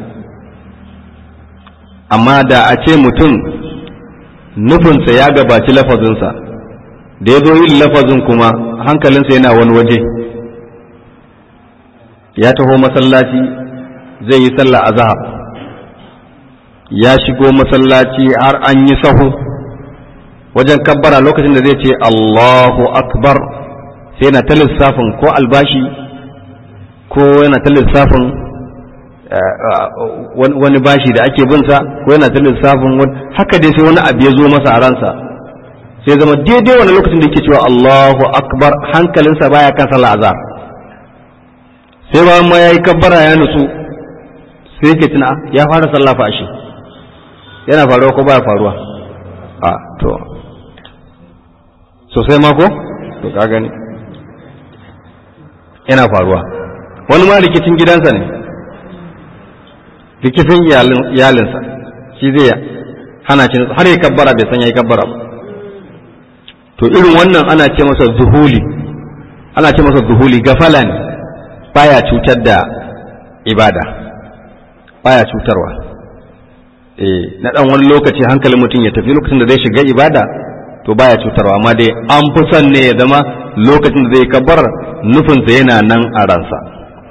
amma da a ce mutum nufinsa ya gabaci lafazinsa da ya zo yin lafazin kuma hankalinsa yana wani waje ya taho masallaci zai yi sallah a zahar ya shigo masallaci har an yi sahu wajen kabbara lokacin da zai ce Allahu akbar sai yana ta lissafin ko albashi ko yana ta lissafin wani bashi da ake binsa ko yana ta lissafin haka dai sai wani abu ya zo masa a ransa sai zama daidai wani lokacin da yake cewa Allahu akbar hankalinsa baya kan sallah azhar sai ba ma yayi kabbara ya nutsu sai yake tuna ya fara sallah fa ashe yana faruwa ko baya faruwa a to sosai ma ko to ka gani yana faruwa wani ma rikicin gidansa ne rikicin iyalinsa shi zai hana shi har ya kabbara bai san ya yi kabbara ba to irin wannan ana ce masa zuhuli ana ce masa zuhuli gafala ne baya cutar da ibada baya cutarwa eh na dan wani lokaci hankalin mutum ya tafi lokacin da zai shiga ibada to baya cutarwa amma dai an fi son ne ya zama lokacin da zai kabbar nufinsa yana nan a ransa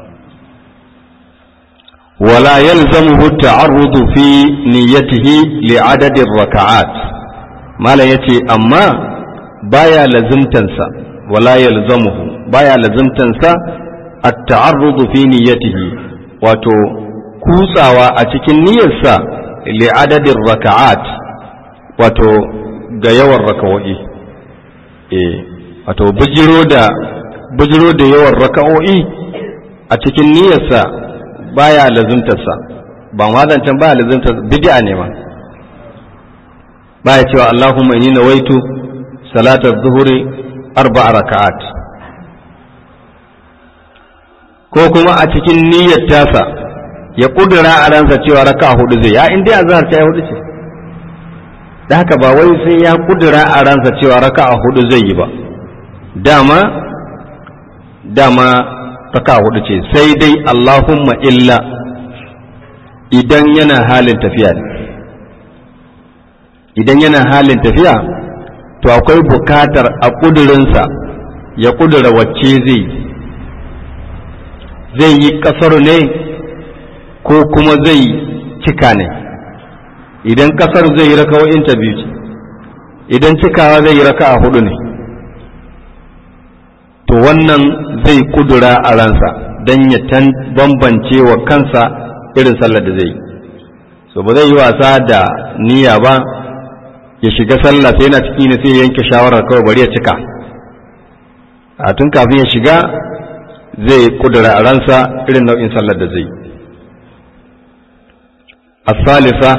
ولا يلزمه التعرض في نيته لعدد الركعات ما لا يتي أما بايا لزمتنسا ولا يلزمه بايا لزمتنسا التعرض في نيته واتو كوساوا أتكن نيسا لعدد الركعات واتو غيور ركوئي إيه واتو بجرو دا بجرو دا يور ركوئي أتكن نيسا baya lazimtarsa ba ma zancen baya lazimtar bid'a ne ma baya cewa Allahumma inni nawaitu salatar zuhuri arba'a raka'at ko kuma a cikin niyyar tasa ya kudura a ransa cewa raka'a hudu zai ya in dai azhar ta hudu ce da haka ba wai sai ya kudura a ransa cewa raka'a hudu zai yi ba dama dama raka hudu ce sai dai Allahumma illa idan yana halin tafiya ne idan yana halin tafiya to akwai bukatar a ƙudurinsa ya ƙudura wacce zai zai yi ƙasar ne ko kuma zai cika ne idan ƙasar zai yi raka biyu ce idan cikawa zai yi raka a hudu ne to wannan zai kudura a ransa don ya bambance wa kansa irin sallar da zai so ba zai yi wasa da niyya ba ya shiga sallah sai yana ciki ne sai ya yanke shawarar kawai bari ya cika a tun kafin ya shiga zai kudura a ransa irin nau'in sallar da zai الثالثة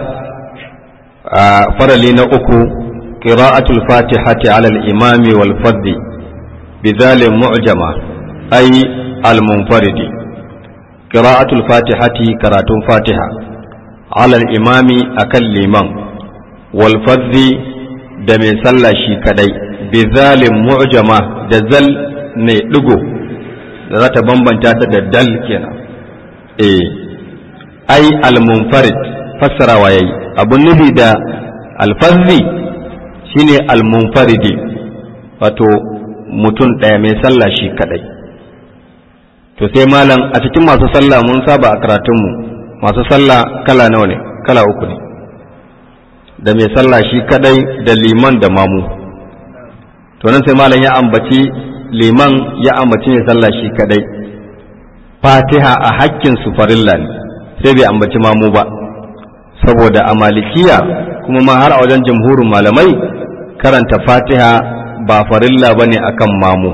فرلي نأكو قراءة الفاتحة على الإمام والفرد بذال معجمة أي المنفرد قراءة الفاتحة كرات فاتحة على الإمام أكل الإمام والفرد دم صلى شي كدي بذال معجمة دزل نيدغو za ta bambanta ta da dal kenan eh ai al-munfarid fassarawa yayi abun nufi da alfazzi shine al-munfaridi wato mutum ɗaya mai sallah shi kadai to sai malam a cikin masu sallah mun saba a karatunmu masu sallah kala nawa ne kala uku ne da mai sallah shi kadai da liman da mamu to nan sai malam ya ambaci liman ya ambaci mai sallah shi kadai fatiha a hakkin su farilla ne sai bai ambaci mamu ba saboda a malikiya kuma ma har a wajen jamhurin malamai karanta fatiha ba farilla ba ne akan mamu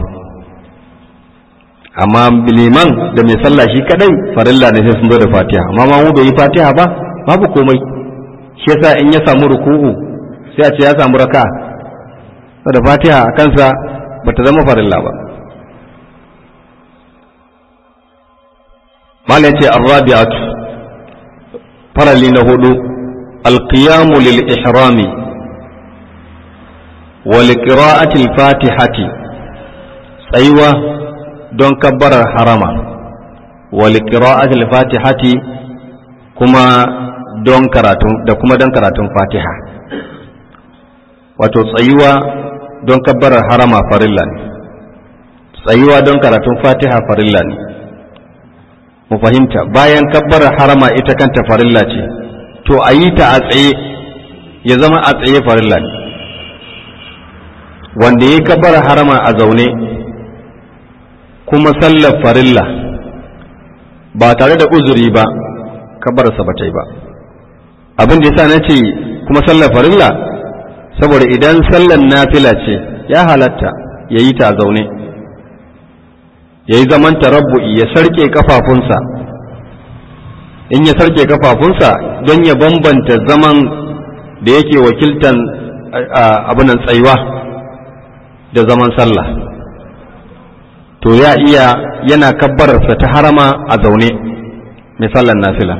amma liman da mai sallah shi kadai farilla ne sai sun zo da fatiha amma mamu bai yi fatiha ba babu komai shi yasa in ya samu ruku'u sai a ce ya samu raka da fatiha a kansa ba ta zama farilla ba mala ce arrabi'atu farali na hudu alqiyamu lil ihrami wa liqira'ati al-fatihati tsayuwa don kabbarar harama wa liqira'ati al-fatihati kuma don karatun da kuma don karatun fatiha wato tsayuwa don kabbarar harama farilla ne tsayuwa don karatun fatiha farilla ne mu fahimta bayan kabbarar harama ita kanta farilla ce to a yi ta a tsaye ya zama a tsaye farilla ne wanda ya kabbarar harama a zaune kuma sallar farilla ba tare da uzuri ba kabbararsa ba ta yi ba abin da yasa na ce kuma sallar farilla saboda idan sallar nafila ce ya halatta ya yi ta zaune ya yi zaman tarabbu'i ya sarke kafafunsa in ya sarke kafafunsa don ya bambanta zaman da yake wakiltan abinan tsayuwa da zaman sallah to ya iya yana kabbararsa ta harama a zaune mai sallar nafila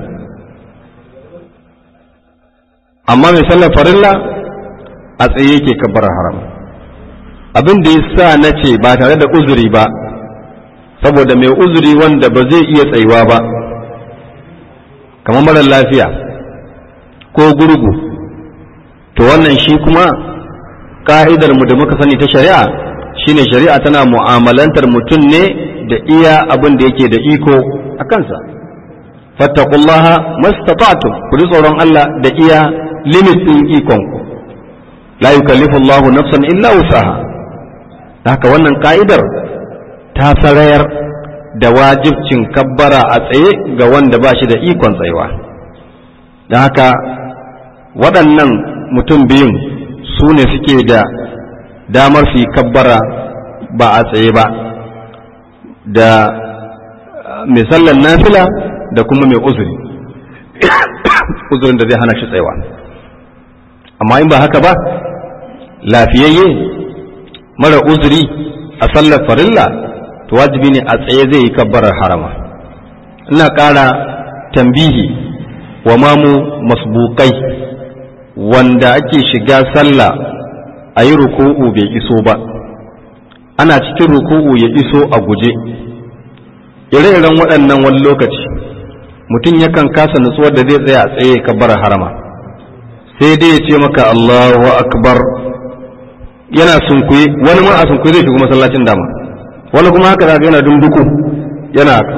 amma mai sallar farilla a tsaye yake kabbarar haram abin da ya sa na ce ba tare da uzuri ba saboda mai uzuri wanda ba zai iya tsayuwa ba kamar marar lafiya ko gurgu to wannan shi kuma ka'idar mu da muka sani ta shari'a shine shari'a tana mu'amalantar mutum ne da iya abin da yake da iko a kansa fattakullaha mastata'tum ku ji tsoron Allah da iya limit ɗin ikonku la yukallifu Allahu nafsan illa wusaha haka wannan ka'idar ta sarayar da wajibcin kabbara a tsaye ga wanda ba shi da ikon tsayewa da haka waɗannan mutum biyun su ne suke da damar su yi kabbara ba a tsaye ba da mai sallan nafila da kuma mai uzuri uzurin da zai hana shi tsayawa amma in ba haka ba lafiyayye mara uzuri a sallar farilla to wajibi ne a tsaye zai yi kabbarar harama ina ƙara tambihi wa mamu masbukai wanda ake shiga sallah a yi ruku'u bai iso ba ana cikin ruku'u ya iso a guje ire-iren waɗannan wani lokaci mutum yakan kasa nutsuwar da zai tsaya a tsaye kabbarar harama sai dai ya ce maka Allahu akbar yana sunkuye wani ma a sunkuye zai shiga masallacin dama wani kuma haka zaka yana dunduku yana haka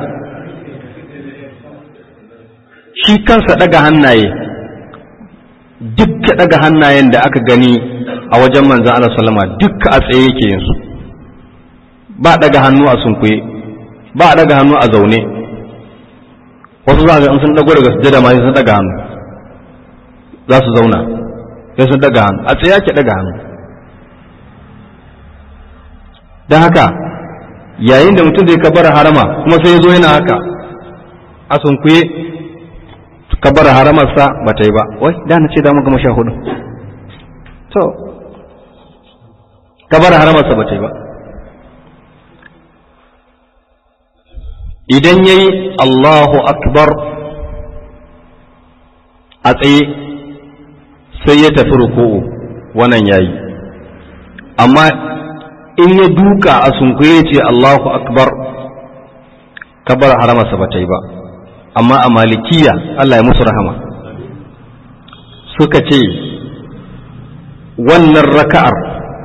shi kansa daga hannaye dukka daga hannayen da aka gani a wajen manzan Allah sallama dukka a tsaye yake yin su ba daga hannu a sunkuye ba daga hannu a zaune wasu za ga in sun dago daga sujjada ma sun daga hannu za su zauna sai sun daga hannu a tsaye ake daga hannu don haka yayin da mutum zai kabara harama kuma sai ya zo yana haka a sunkuye kabar haramarsa ba ta yi ba wai da na ce da mu gama sha hudu to kabar haramarsa ba ta yi ba idan ya yi Allahu akbar a tsaye sai ya tafi ruku'u wannan ya yi amma in ya duka a sunkuye ce Allahu akbar kabar haramarsa ba ta yi ba amma a malikiya Allah ya musu rahama suka ce wannan raka'ar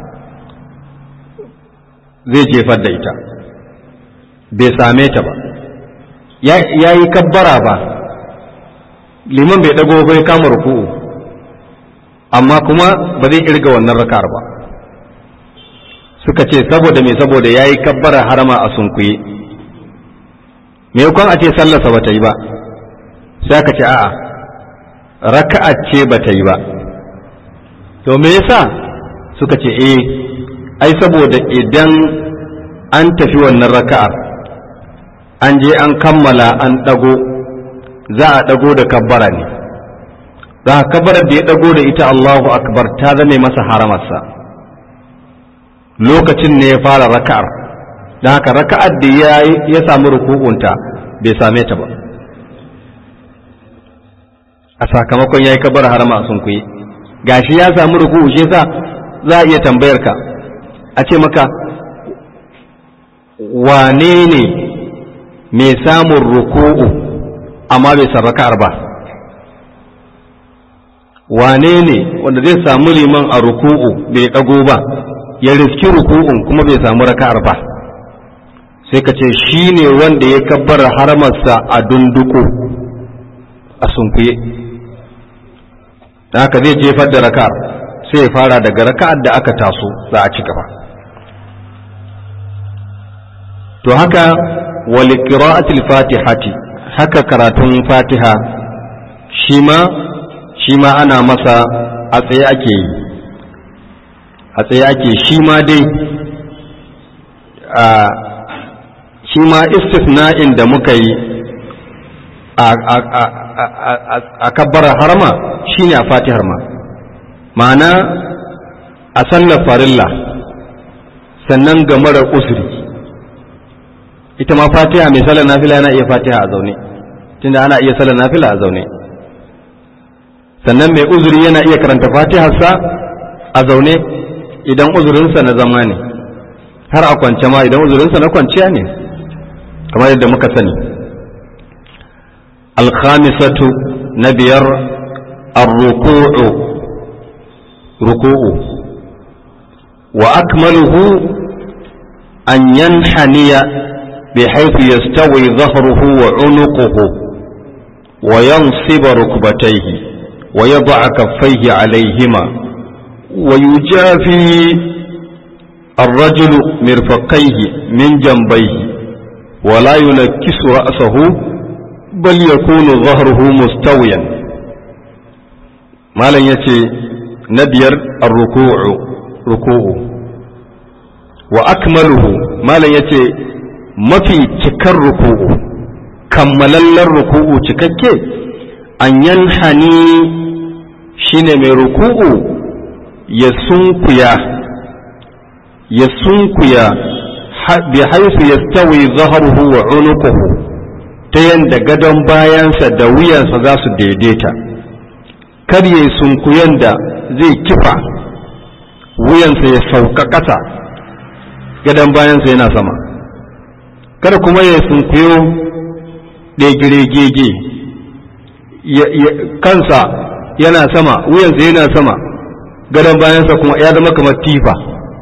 zai jefar da ita bai same ta ba ya yi kabbara ba liman bai dago bai kama ruku'u amma kuma ba zai irga wannan raka'ar ba suka ce saboda me saboda ya yi kabbara harama a sunkuye me kwan a ce sallarsa ba ta yi ba sai aka ce a'a raka'a ce ba ta yi ba to me yasa suka ce eh ai saboda idan an tafi wannan raka'ar an je an kammala an ɗago za a ɗago da kabbara ne za a kabbarar da ya ɗago da ita Allahu akbar ta zame masa haramarsa lokacin ne ya fara raka'ar don haka raka'ar da ya samu ruku'unta bai same ta ba a sakamakon ya yi kabbar harama a sunkuye gashi ya samu ruku'u shi yasa za a iya tambayar ka a ce maka wane ne mai samun ruku'u amma bai san raka'ar ba wane ne wanda zai samu liman a ruku'u bai ɗago ba ya riski ruku'un kuma bai samu raka'ar ba sai ka ce shi ne wanda ya kabbar haramarsa a dunduku a sunkuye da haka zai jefar da raka'ar sai ya fara daga raka'ar da aka taso za a ci gaba to haka wali qira'atil fatihati haka karatun fatiha shi ma shi ma ana masa a tsaye ake yi a tsaye ake shi ma dai a shi ma istisna'in da muka yi a kabbarar harma shi ne a fatihar ma ma'ana a sallar farilla sannan ga marar usuri ita ma fatiha mai sallar nafila yana iya fatiha a zaune tunda ana iya sallar nafila a zaune sannan mai uzuri yana iya karanta fatiharsa a zaune idan uzurinsa na zama ne har a kwance ma idan uzurinsa na kwanciya ne kamar yadda muka sani alkhamisatu na biyar arruku'u ruku'u wa akmaluhu an yanhaniya بحيث يستوي ظهره وعنقه وينصب ركبتيه ويضع كفيه عليهما ويجافي الرجل مرفقيه من جنبيه ولا ينكس رأسه بل يكون ظهره مستويا ما لن يتي نبير الركوع ركوع وأكمله ما لن يتي mafi cikar ruku'u kammalallen ruku'u cikakke an yanhani shine mai ruku'u ya sunkuya ya sunkuya bi haisu ya stawi zaharuhu wa unuquhu ta yanda gadon bayansa da wuyansa za su daidaita kar ya sunkuyan da zai kifa wuyansa ya sauka ƙasa gadon bayansa yana sama kada kuma ya sunkuyo ɗegire-gege kansa yana sama wuyansa yana sama gadon bayansa kuma ya zama kamar tifa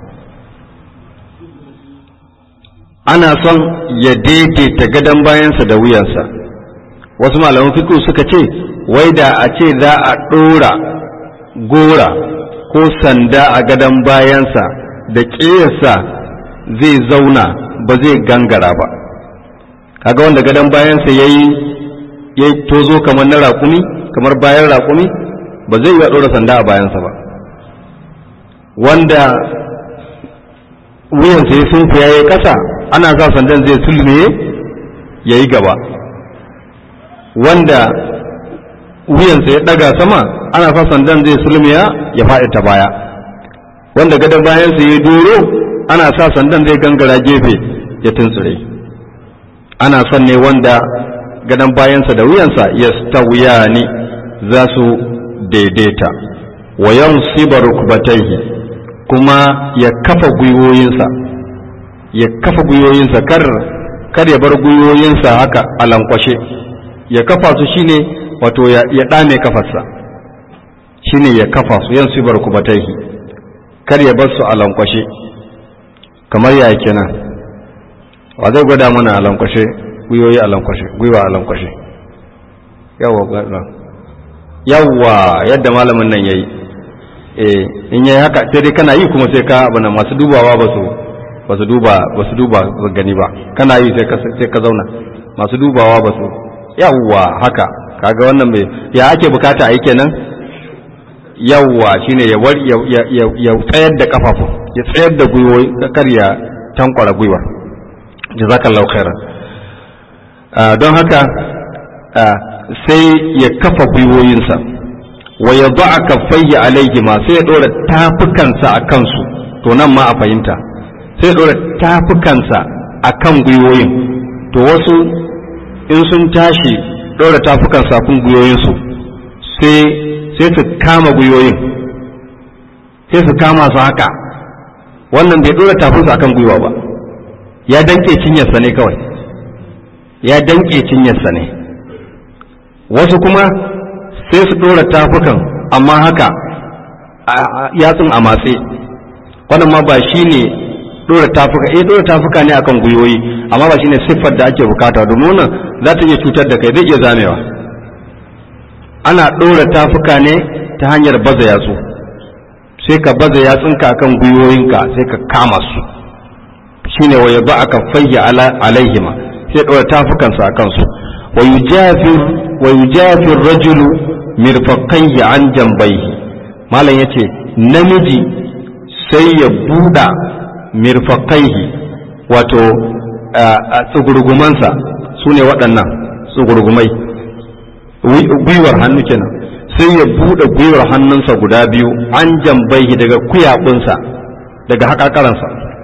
ana son ya daidaita gadon bayansa da wuyansa wasu malaman fiƙo suka ce wai da a ce za a ɗora gora ko sanda a gadon bayansa da ƙeyarsa zai zauna ba zai gangara ba kaga wanda gadon bayansa ya yi ya tozo kamar na raƙumi kamar bayan raƙumi ba zai yi ɗora sanda a bayansa ba wanda wuyansa ya sun ya yi ƙasa ana sa sandan zai sulme ya yi gaba wanda wuyansa ya ɗaga sama ana sa sandan zai sulmiya ya faɗi ta baya wanda gadon bayansa ya doro ana sa sandan zai gangara gefe ya tuntsure ana son ne wanda gadon bayansa da wuyansa ya stawiya ne za su daidaita wa yansiba rukbatayhi kuma ya kafa gwiwoyinsa ya kafa gwiwoyinsa kar kar ya bar gwiwoyinsa haka a lankwashe ya kafa su shine wato ya, ya dame kafarsa shine ya kafa su yansiba rukbatayhi kar ya bar su a lankwashe kamar ya kenan wa zai gwada mana a lankwashe gwiwoyi a lankwashe gwiwa a lankwashe yawwa yawwa yadda malamin nan yayi eh in yayi haka sai dai kana yi kuma sai ka abana masu dubawa ba su ba su duba ba su duba gani ba kana yi sai ka sai ka zauna masu dubawa ba su yawwa haka kaga wannan bai ya ake bukata a yi kenan yawwa shine ya war ya ya ya tsayar da kafafu ya tsayar da gwiwoyi kar ya tankwara gwiwa jazakallahu khairan don haka sai ya kafa gwiwoyinsa wa ya ba a kafayya alaihi ma sai ya ɗora tafukansa a kansu to nan ma a fahimta sai ya ɗora tafukansa a kan gwiwoyin to wasu in sun tashi ɗora tafukansa a kan gwiwoyinsu sai su kama gwiwoyin sai su kama su haka wannan bai ɗora tafinsa a kan gwiwa ba ya danke cinyarsa ne kawai ya danke cinyarsa ne wasu kuma sai su ɗora tafukan amma haka yatsun a matse wannan ma ba shi ne ɗora tafuka eh ɗora tafuka ne akan gwiwoyi amma ba shi ne siffar da ake bukata domin wannan za ta iya cutar da kai zai iya zamewa ana ɗora tafuka ne ta hanyar baza yatsu sai ka baza yatsunka akan gwiwoyinka sai ka kama su shine wa ya ba aka fayya alaihima sai ɗora tafukansa a kansu wa yujafir rajulu mirfaqayhi an jambayhi malam yace namiji sai ya buɗa mirfaqayhi wato tsugurgumansa su ne waɗannan tsugurgumai gwiwar hannu kenan sai ya buɗe gwiwar hannunsa guda biyu an jambayhi daga kuyaɓunsa daga haƙaƙaransa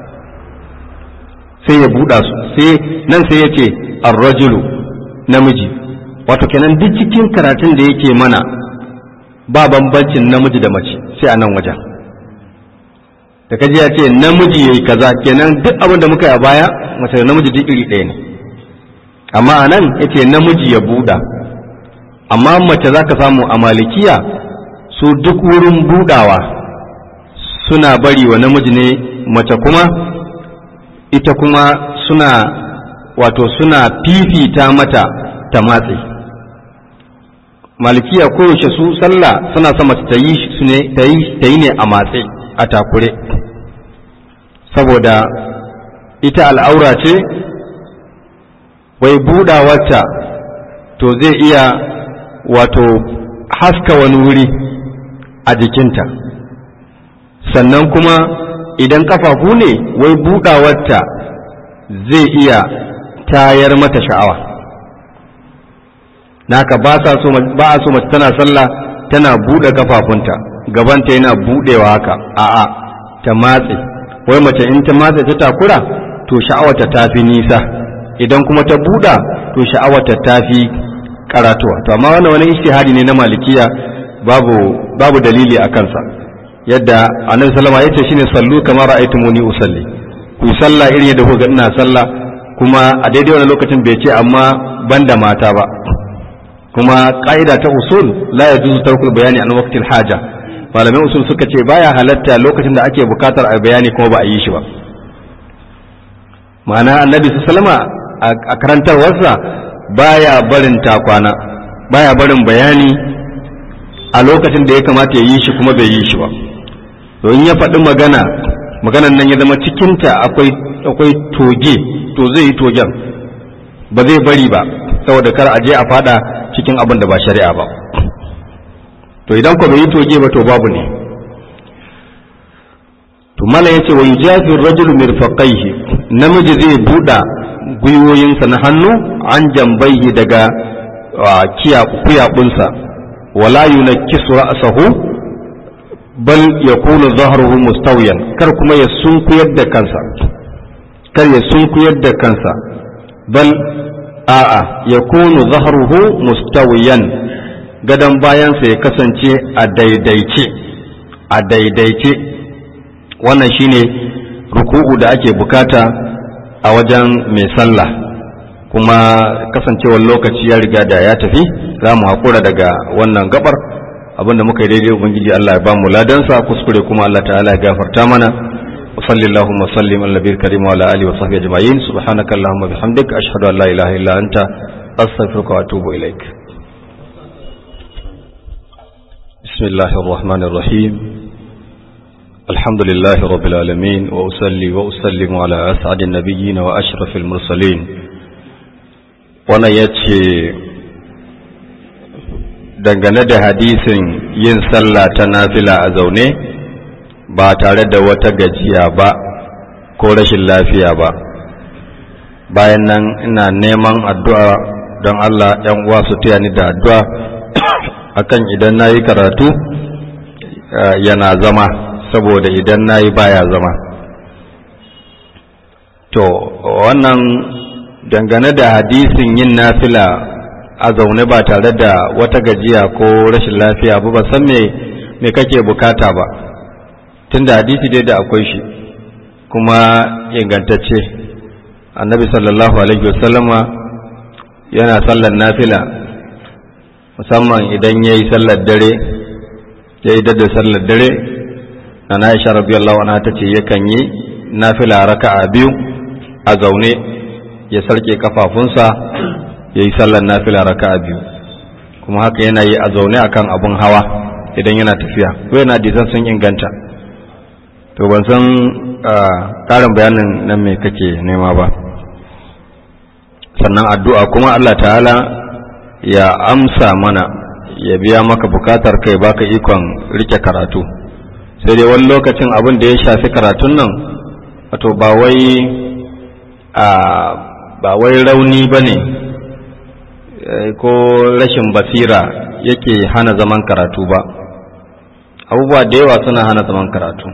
sai ya buɗa su sai nan sai ya ce arrajulu namiji wato kenan duk cikin karatun da yake mana ba bambancin namiji da mace sai a nan wajen da kaji ya ce namiji yayi kaza kenan duk abin da muka yi a baya mace da namiji duk iri ɗaya ne amma a nan ya ce namiji ya buɗa amma mace za ka samu a malikiya su duk wurin buɗawa suna bari wa namiji ne mace kuma ita kuma suna wato suna fifita mata ta matse malikiya koyaushe su sallah suna sa mace ta yi su ne ta yi ne a matse a takure saboda ita al'aura ce wai budawarta to zai iya wato haska wani wuri a jikinta sannan kuma idan kafafu ne wai budawarta zai iya tayar mata sha'awa naka ba a so mace tana sallah tana buɗe kafafunta gabanta yana buɗewa haka a'a ta matse wai mace in ta matse ta takura to sha'awarta ta fi nisa idan kuma ta buɗa to sha'awarta ta fi karatuwa to amma wannan wani ishtihadi ne na malikiya babu babu dalili a kansa yadda annabi sallama yace shine sallu kamar ra'aytumuni usalli ku sallah irin yadda kuka ina sallah kuma a daidai wani lokacin bai ce amma banda mata ba kuma ƙa'ida ta usul la ya juzu tarkul bayani an waqtil haja malamai usul suka ce baya halatta lokacin da ake bukatar a bayani kuma ba a yi shi ba ma'ana annabi sallama a karantarwarsa baya barin takwana baya barin bayani a lokacin da ya kamata ya yi shi kuma bai yi shi ba to in ya faɗi magana maganan nan ya zama cikinta akwai akwai toge to zai yi togen ba zai bari ba saboda kar a je a fada cikin abin da ba shari'a ba to idan ko bai yi toge ba to babu ne to mala yace wa yujafi rajulu mirfaqaihi namiji zai buɗa gwiwoyinsa na hannu an jambaihi daga kuyabunsa wala yunakkisu ra'sahu bal yakunu dhahruhu mustawiyan kar kuma ya sunkuyar da kansa kar ya sunkuyar da kansa bal a'a yakunu dhahruhu mustawiyan gadon bayansa ya kasance a daidaice a daidaice wannan shine ruku'u da ake bukata a wajen mai sallah kuma kasancewar lokaci ya riga da ya tafi za mu haƙura daga wannan gabar abinda muka yi daidai ubangiji Allah ya ba mu ladansa kuskure kuma Allah ta'ala ya gafarta mana wa sallallahu wa sallim ala nabiyil karim wa ala alihi wa sahbihi ajma'in subhanaka allahumma bihamdika ashhadu an la ilaha illa anta astaghfiruka wa atubu ilaik bismillahir rahmanir rahim الحمد لله رب العالمين وأصلي وأسلم على أسعد النبيين وأشرف المرسلين wannan ya ce dangane da hadisin yin sallah ta nafila a zaune ba tare da wata gajiya ba ko rashin lafiya ba bayan nan ina neman addu'a don Allah ‘yan uwa su taya ni da addu'a akan idan na yi karatu yana zama saboda idan na yi baya zama to wannan dangane da hadisin yin nafila a zaune ba tare da wata gajiya ko rashin lafiya ba ba san me me kake bukata ba tunda hadisi dai da akwai shi kuma ingantacce annabi sallallahu alaihi wasallama yana sallar nafila musamman idan ya yi sallar dare ya yi da sallar dare na Aisha radiyallahu anha ta ce yakan yi nafila raka'a biyu a zaune ya sarke kafafunsa ya yi sallar nafila raka'a biyu kuma haka yana yi a zaune akan abun hawa idan yana tafiya ko yana disan sun inganta to ban san ƙarin bayanin nan me kake nema ba sannan addu'a kuma Allah ta'ala ya amsa mana ya biya maka bukatar kai baka ikon rike karatu sai dai wani lokacin abin da ya shafi karatun nan wato ba wai a ba wai rauni ba ne ko rashin basira yake hana zaman karatu ba abubuwa da yawa suna hana zaman karatu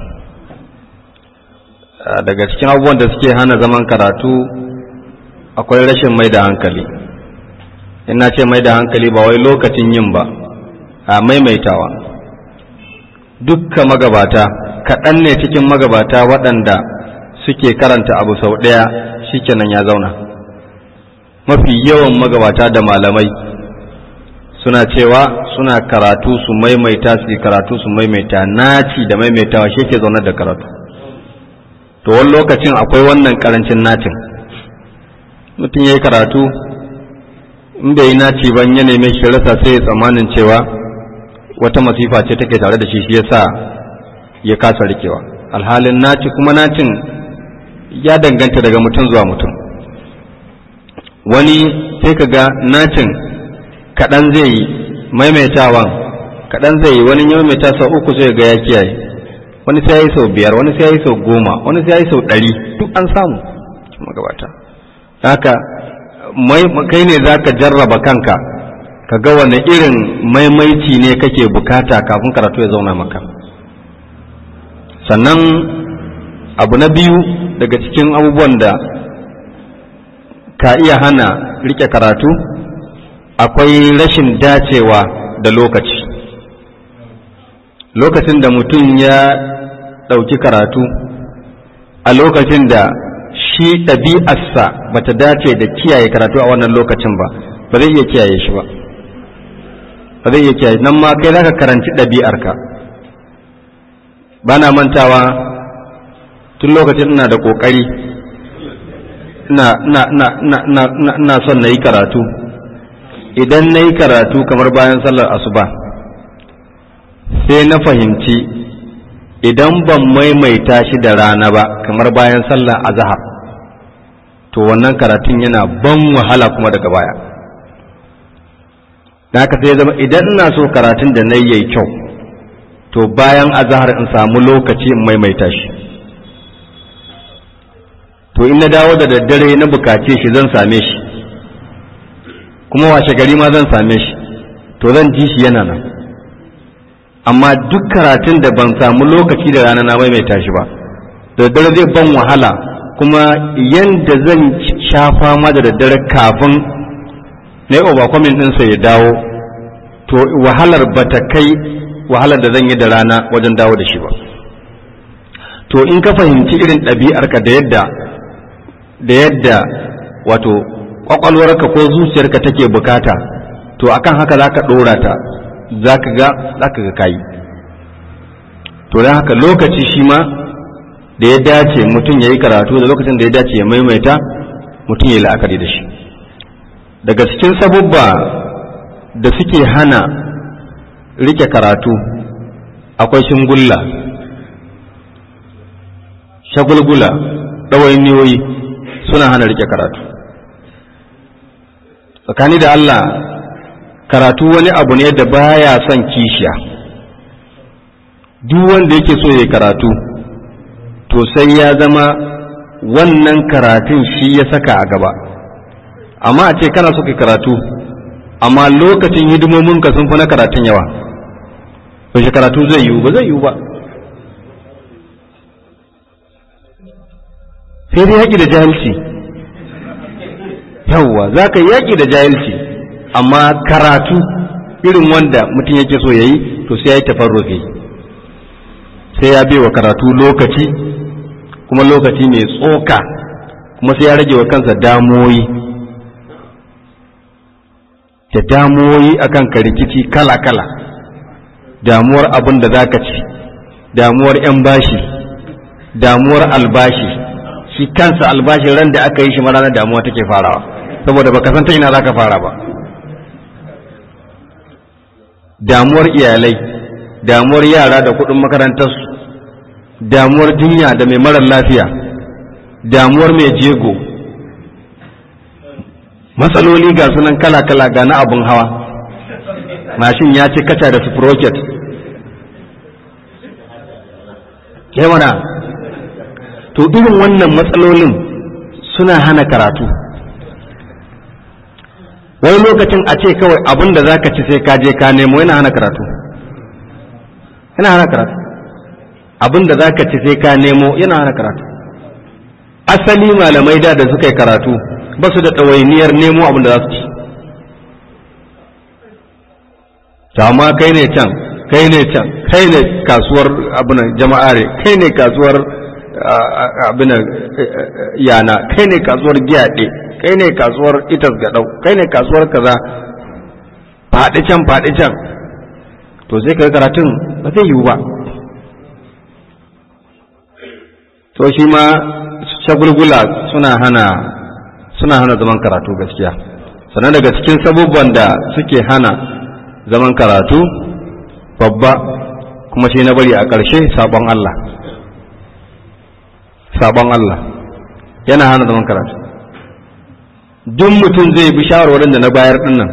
daga cikin abubuwan da suke hana zaman karatu akwai rashin mai da hankali ina ce mai da hankali ba wai lokacin yin ba a maimaitawa dukka magabata kaɗan ne cikin magabata waɗanda suke karanta abu sau ɗaya shikenan ya zauna mafi yawan magabata da malamai suna cewa suna karatu su maimaita su karatu su maimaita naci da maimaitawa shi ke zaunar da karatu to wani lokacin akwai wannan karancin nacin mutum ya yi karatu in bai yi naci ban ya neme shi rasa sai ya tsammanin cewa wata masifa ce take tare da shi shi yasa ya kasa rikewa alhalin naci kuma nacin ya danganta daga mutum zuwa mutum wani sai ka ga nacin kaɗan zai yi maimaitawan kaɗan zai yi wani ya maimaita sau uku sai ga ya kiyaye wani sai ya yi sau biyar wani sai ya yi sau goma wani sai ya yi sau ɗari duk an samu magabata haka kai ne za ka jarraba kanka ka ga wani irin maimaici ne kake bukata kafin karatu ya zauna maka sannan abu na biyu daga cikin abubuwan da ka iya hana rike karatu akwai rashin dacewa da lokaci lokacin da mutum ya ɗauki karatu a lokacin da shi ɗabi'arsa bata dace da kiyaye karatu a wannan lokacin ba ba zai iya kiyaye shi ba ba zai iya kiyaye nan ma kai zaka karanci ɗabi'arka ba na mantawa tun lokacin ina da ƙoƙari ina son na yi karatu idan na yi karatu kamar bayan sallar asuba sai na fahimci idan ban maimaita shi da rana ba kamar bayan sallar azahar to wannan karatun yana ban wahala kuma daga baya da haka sai zama idan ina so karatun da na yi kyau to bayan azahar in samu lokaci in maimaita shi to in na dawo da daddare na bukace shi zan same shi kuma washe gari ma zan same shi to zan ji shi yana nan amma duk karatun da ban samu lokaci da rana na maimaita shi ba da daddare zai ban wahala kuma yanda zan sha fama da daddare kafin na yi overcoming ɗinsa ya dawo to wahalar ba ta kai wahalar da zan yi da rana wajen dawo da shi ba to in ka fahimci irin ɗabi'arka da yadda da yadda wato ƙwaƙwalwarka ko zuciyarka take bukata to akan haka za ka ɗora ta za ka ga za ka ga kayi to don haka lokaci shi ma da ya dace mutum ya yi karatu da lokacin da ya dace ya maimaita mutum ya yi la'akari da shi daga cikin sabubba da suke hana rike karatu akwai shingulla shagulgula ɗawainiyoyi suna hana rike karatu tsakani da Allah karatu wani abu ne da baya son kishiya duk wanda yake so ya karatu to sai ya zama wannan karatun shi ya saka a gaba amma a ce kana so ka karatu amma lokacin hidimominka sun fi na karatun yawa yaushe karatu zai yiwu ba zai yiwu ba sai dai yaƙi da jahilci yawwa za ka yaƙi da jahilci amma karatu irin wanda mutum yake so ya yi to sai ya yi tafarrufi sai ya wa karatu lokaci kuma lokaci mai tsoka kuma sai ya rage wa kansa damoyi da damuwoyi akan ka rikici kala-kala damuwar abin da za ka ci damuwar 'yan bashi damuwar albashi shi kansa albashi ran da aka yi shi ranar damuwa take farawa saboda baka san ta ina za ka fara ba damuwar iyalai damuwar yara da kuɗin makarantarsu damuwar jinya da mai marar lafiya damuwar mai jego matsaloli ga sunan kala-kala ga na abin hawa mashin ya ci kaca da sprocket mana to irin wannan matsalolin suna hana karatu wani lokacin a ce kawai abin da za ka ci sai ka je ka nemo yana hana karatu yana hana karatu abin da za ka ci sai ka nemo yana hana karatu asali malamai da da suka yi karatu ba su da ɗawainiyar nemo abin da za su ci amma kai ne can kai ne can kai ne kasuwar abinan jama'are kai ne kasuwar abinan yana kai ne kasuwar giyaɗe kai ne kasuwar itas gaɗau kai ne kasuwar kaza faɗi can faɗi can to sai ka karatun ba zai yiwu ba to shi ma shagulgula suna hana suna hana zaman karatu gaskiya sannan daga cikin sabubban da suke hana zaman karatu babba kuma shi na bari a ƙarshe sabon Allah sabon Allah yana hana zaman karatu duk mutum zai bi shawarwarin da na bayar dinnan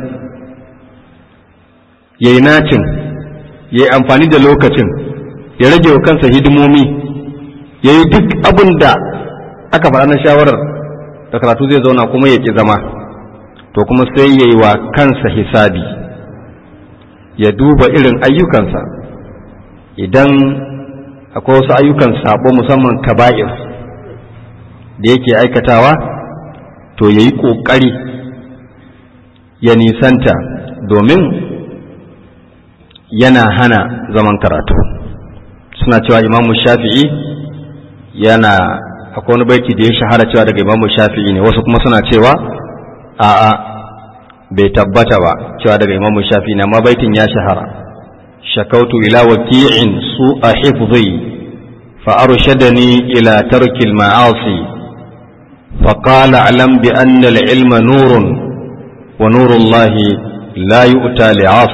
ya yi nacin ya yi amfani da lokacin ya rage wa kansa hidimomi ya yi duk abin da aka faɗa na shawarar da karatu zai zauna kuma ya ƙi zama to kuma sai ya yi wa kansa hisabi ya duba irin ayyukansa idan akwai wasu ayyukan sabo musamman kaba'ir da yake aikatawa to ya yi ƙoƙari ya nisanta domin yana hana zaman karatu suna cewa imamu shafi'i yana akwai wani baiti da ya shahara cewa daga imamu shafi'i ne wasu kuma suna cewa a'a bai tabbata ba cewa daga imamu shafi'i ne amma baitin ya shahara shakautu ila waki'in su a hifzi fa arshadani ila tarkil ma'asi فقال اعلم بأن العلم نور ونور الله لا يؤتى لعاصٍ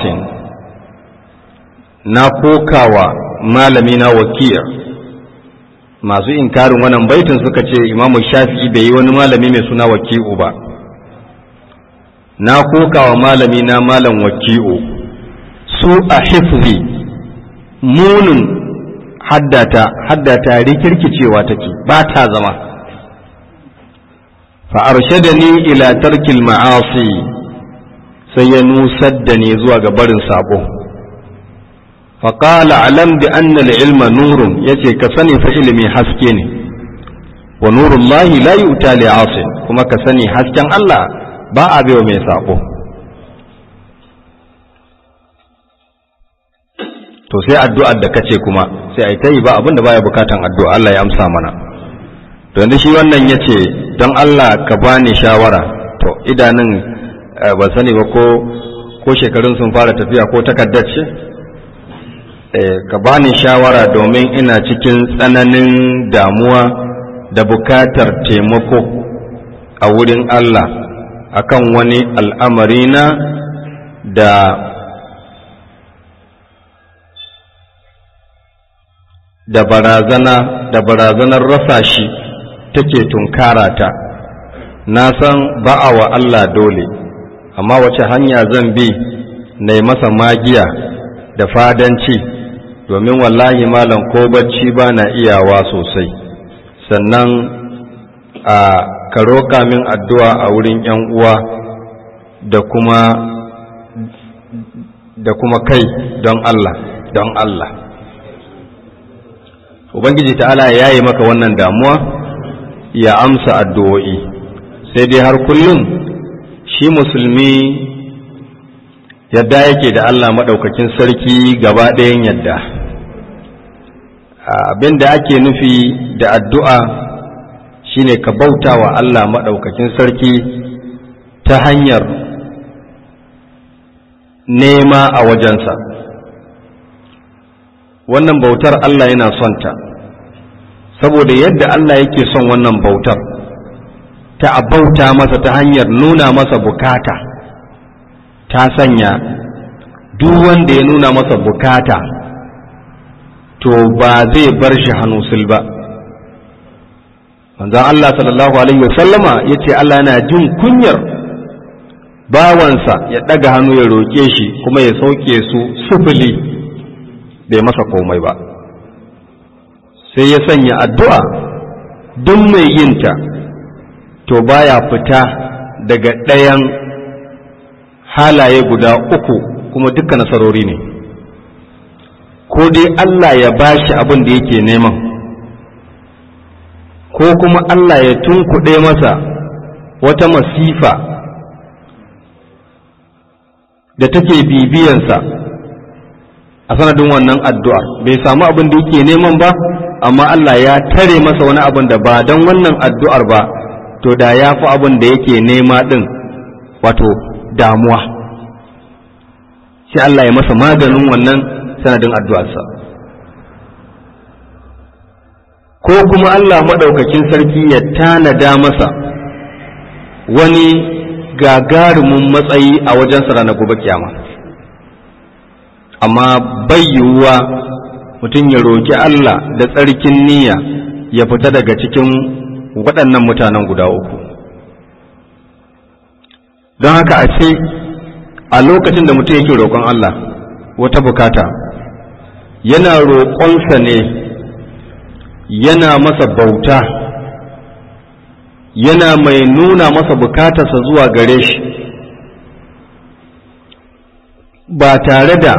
na kokawa malamina wakiya masu inkarin wannan baitin suka ce imamu shafi'i bai yi wani malami mai suna waki'u ba na kokawa malamina malam waki'u su a hifzi munin haddata haddata rikirkicewa take ba ta zama fa arshadani ila tarkil ma'asi sai ya nusar da ni zuwa ga barin sabo faƙala alam bi anna ilma nurun yace ka sani fa ilimi haske ne wa nurullahi la yu'ta li asin kuma ka sani hasken Allah ba a baiwa mai sabo to sai addu'ar da kace kuma sai ai tayi ba abinda baya bukatan addu'a Allah ya amsa mana to yanzu shi wannan yace don Allah ka bani shawara to idanun ba sani ba ko ko shekarun sun fara tafiya ko takaddar ce ka bani shawara domin ina cikin tsananin damuwa da bukatar taimako a wurin Allah akan wani al'amari na da da barazana da barazanar rasa shi take tunkara ta na san ba'a wa Allah dole amma wace hanya zan bi na masa magiya da fadanci domin wallahi malam ko bacci ba na iyawa sosai sannan a ka roƙa min addu'a a wurin ‘yan uwa da kuma da kuma kai don Allah don Allah Ubangiji ta'ala ya yi maka wannan damuwa ya amsa addu'o'i sai dai har kullum shi musulmi yadda yake da Allah maɗaukakin sarki gaba ɗayan yadda abin da ake nufi da addu'a shine ka bauta wa Allah maɗaukakin sarki ta hanyar nema a wajensa wannan bautar Allah yana son ta saboda yadda Allah yake son wannan bautar ta bauta masa ta hanyar nuna masa bukata ta sanya duk wanda ya nuna masa bukata to ba zai bar shi hannusul ba manzon Allah sallallahu alaihi wasallama ya ce Allah yana jin kunyar bawansa ya ɗaga hannu ya roƙe shi kuma ya sauke su sufuli bai masa komai ba sai ya sanya addu'a duk mai yinta to baya fita daga ɗayan halaye guda uku kuma duka nasarori ne ko dai Allah ya bashi abin da yake neman ko kuma Allah ya tunkuɗe masa wata masifa da take bibiyansa a sanadin wannan addu'ar bai samu abin da yake neman ba amma Allah ya tare masa wani abin da ba don wannan addu'ar ba to da ya fi abin da yake nema ɗin wato damuwa sai Allah ya masa maganin wannan sanadin addu'arsa ko kuma Allah maɗaukakin sarki ya tanada masa wani gagarumin matsayi a wajensa ranar gobe kiyama amma bai yiwuwa mutum ya roƙi Allah da tsarkin niyya ya fita daga cikin waɗannan mutanen guda uku don haka a ce a lokacin da mutum yake roƙon Allah wata bukata yana roƙonsa ne yana masa bauta yana mai nuna masa bukatarsa zuwa gare shi ba tare da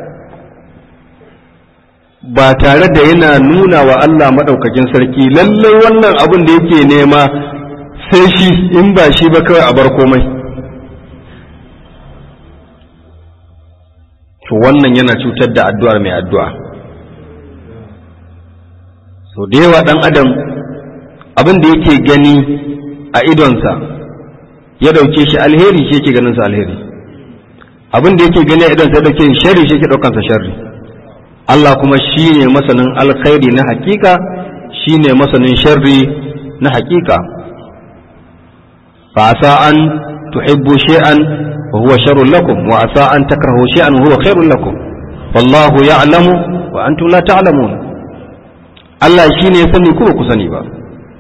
ba tare da yana nuna wa Allah maɗaukakin sarki lallai wannan abin da yake nema sai shi in ba shi ba kawai a bar komai to wannan yana cutar da addu'ar mai addu'a so da yawa ɗan adam abin da yake gani a idonsa ya ɗauke shi alheri shi yake ganinsa alheri abin da yake gani a idonsa ya ɗauke shi sharri shi yake ɗaukansa sharri Allah kuma shi ne masanin alkhairi na hakika shi ne masanin sharri na hakika fa asa an tuhibbu shay'an wa huwa sharrun lakum wa asa an takrahu shay'an wa huwa khairun lakum wallahu ya'lamu wa antum la ta'lamun Allah shi ne ya sani kuma ku sani ba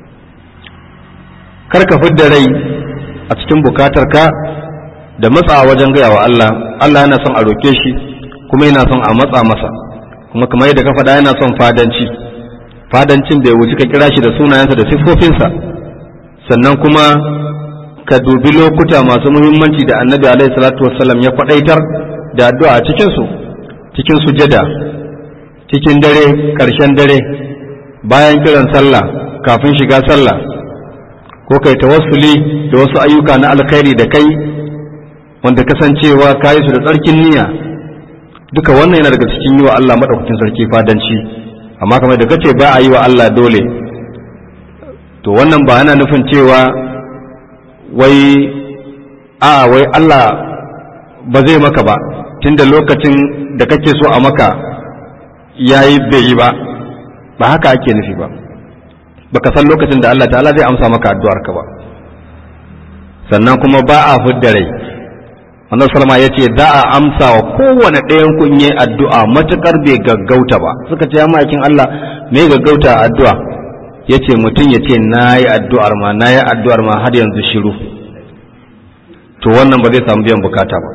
kar ka fidda rai a cikin bukatarka da matsa wajen gaya wa Allah Allah yana son a roke shi kuma yana son a matsa masa kuma kamar yadda ka faɗa yana son fadanci fadancin da ya wuce ka kira shi da sunayensa da siffofinsa sannan kuma ka dubi lokuta masu muhimmanci da annabi alaihi salatu wassalam ya kwadaitar da addu'a a cikinsu cikin sujada cikin dare ƙarshen dare bayan kiran sallah kafin shiga sallah ko kai tawassuli da wasu ayyuka na alkhairi da kai wanda kasancewa ka yi su da tsarkin niyya duka wannan yana daga cikin yi wa Allah maɗaukakin sarki fadanci amma kamar da kace ba a yi wa Allah dole to wannan ba yana nufin cewa wai a wai Allah ba zai maka ba tunda lokacin da kake so a maka yayi bai yi ba ba haka ake nufi ba baka san lokacin da Allah ta'ala zai amsa maka addu'ar ka ba sannan kuma ba a fidda rai wannan salama ya ce za a amsa wa kowane ɗayan kunye addu'a matuƙar bai gaggauta ba suka ce ma'aikin Allah me gaggauta addu'a ya ce mutum ya ce na yi addu'ar ma na yi addu'ar ma har yanzu shiru to wannan ba zai samu biyan bukata ba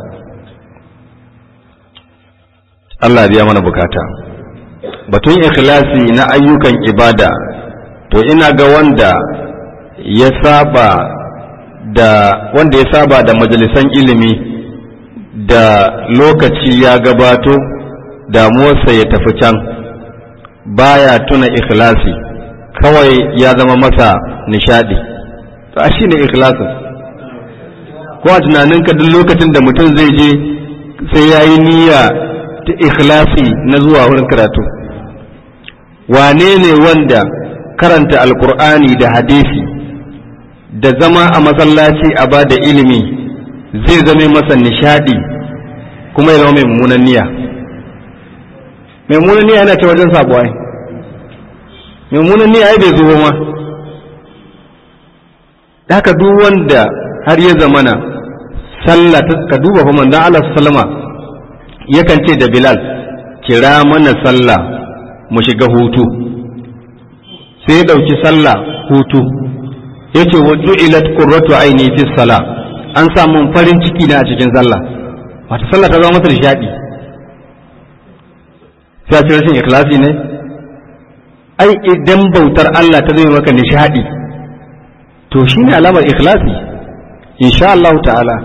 Allah biya mana bukata batun ikhlasi na ayyukan ibada to ina ga wanda ya saba da wanda ya saba da majalisan ilimi da lokaci ya gabato damuwarsa ya tafi can baya tuna ikhlasi kawai ya zama masa nishadi to a shi ne ikhlasin ko a tunaninka duk lokacin da mutum zai je sai ya yi niyya ta ikhlasi na zuwa wurin karatu wane ne wanda karanta alkur'ani da hadisi da zama a masallaci a ba da ilimi zai zame masa nishadi kuma ya zama mai mummunan niyya mai mummunan niyya yana ce wajen sabo ai mai mummunan niyya ai bai zo ma haka duk wanda har ya zamana sallah ka duba fa manzon Allah sallama yakan ce da Bilal kira mana sallah mu shiga hutu sai ya dauki sallah hutu yace wa ju'ilat qurratu aini fi salah an samu farin ciki na a cikin sallah wata sallah ta zama masa nishadi sai a ce rashin ikhlasi ne ai idan bautar Allah ta zai maka nishadi to shine alamar ikhlasi insha Allah ta'ala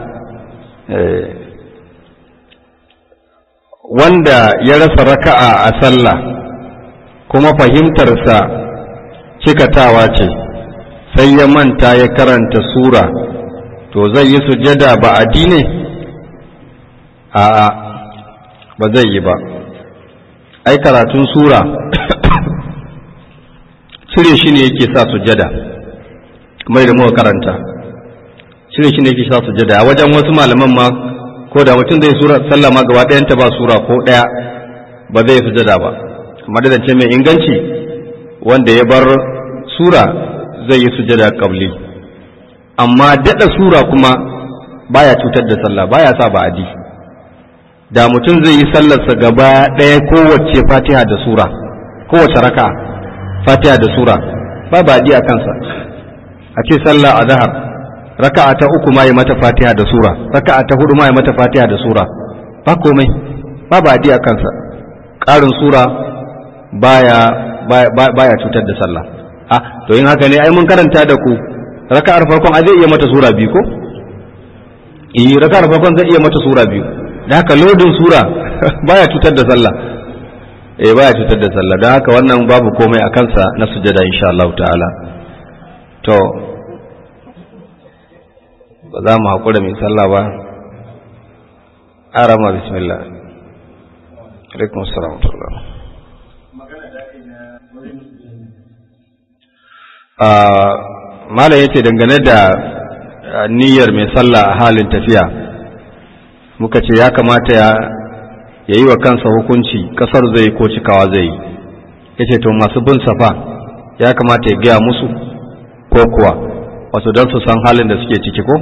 wanda ya rasa raka'a a sallah kuma fahimtarsa cikatawa ce sai ya manta ya karanta sura to zai yi sujada ba addini a'a ba zai yi ba ai karatun sura cire shi ne yake sa sujada kamar da muka karanta cire shi ne yake sa sujada a wajen wasu malaman ma ko da mutum zai sura sallah ma gaba ɗayanta ba sura ko ɗaya ba zai sujada ba amma da zance mai inganci wanda ya bar sura zai yi sujada kabli amma daɗa sura kuma baya cutar da sallah baya sa ba adi da mutum zai yi sallarsa gaba ɗaya kowace fatiha da sura kowace raka fatiha da sura ba ba adi a kansa a ce sallah a zahar raka'a ta uku ma yi mata fatiha da sura raka'a ta hudu ma yi mata fatiha da sura ba komai ba ba adi a kansa ƙarin sura baya baya cutar da sallah ah to yin haka ne ai mun karanta da ku raka'ar farkon a zai iya mata sura biyu ko eh raka'ar farkon zai iya mata sura biyu da haka lodin sura baya cutar da sallah eh baya cutar da sallah don haka wannan babu komai a kansa na sujada insha Allah ta'ala to ba za mu haƙura mai sallah ba arama bismillah alaikum assalam wa rahmatullah malam yace dangane da niyyar mai sallah a halin tafiya muka ce ya kamata ya yi wa kansa hukunci kasar zai ko cikawa zai yi yace to masu bin safa ya kamata ya gaya musu ko kuwa wasu don su san halin da suke ciki ko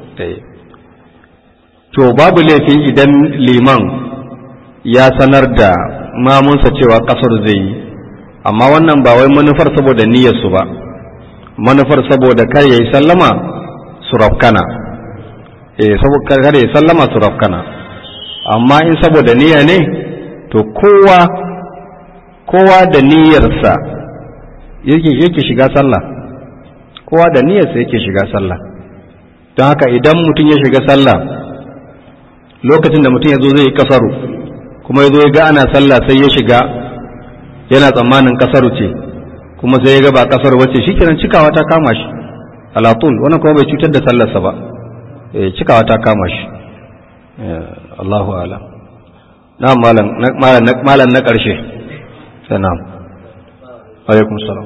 to babu laifi idan liman ya sanar da mamunsa cewa kasar zai yi amma wannan ba wai manufar saboda niyyarsu ba manufar saboda kar ya yi sallama su rafkana eh saboda kar ya yi sallama su rafkana amma in saboda niyya ne to kowa kowa da niyyarsa yake yake shiga sallah kowa da niyyarsa yake shiga sallah don haka idan mutum ya shiga sallah lokacin da mutum ya zo zai yi kasaru kuma ya zo ya ga ana sallah sai ya shiga yana tsammanin kasaru ce kuma sai ya ga ba kasaru bace shikenan cikawa ta kama shi alatul wannan kuma bai cutar da sallarsa ba cikawa ta kama shi Allahu alam na malam na ƙarshe sai na alaikum salam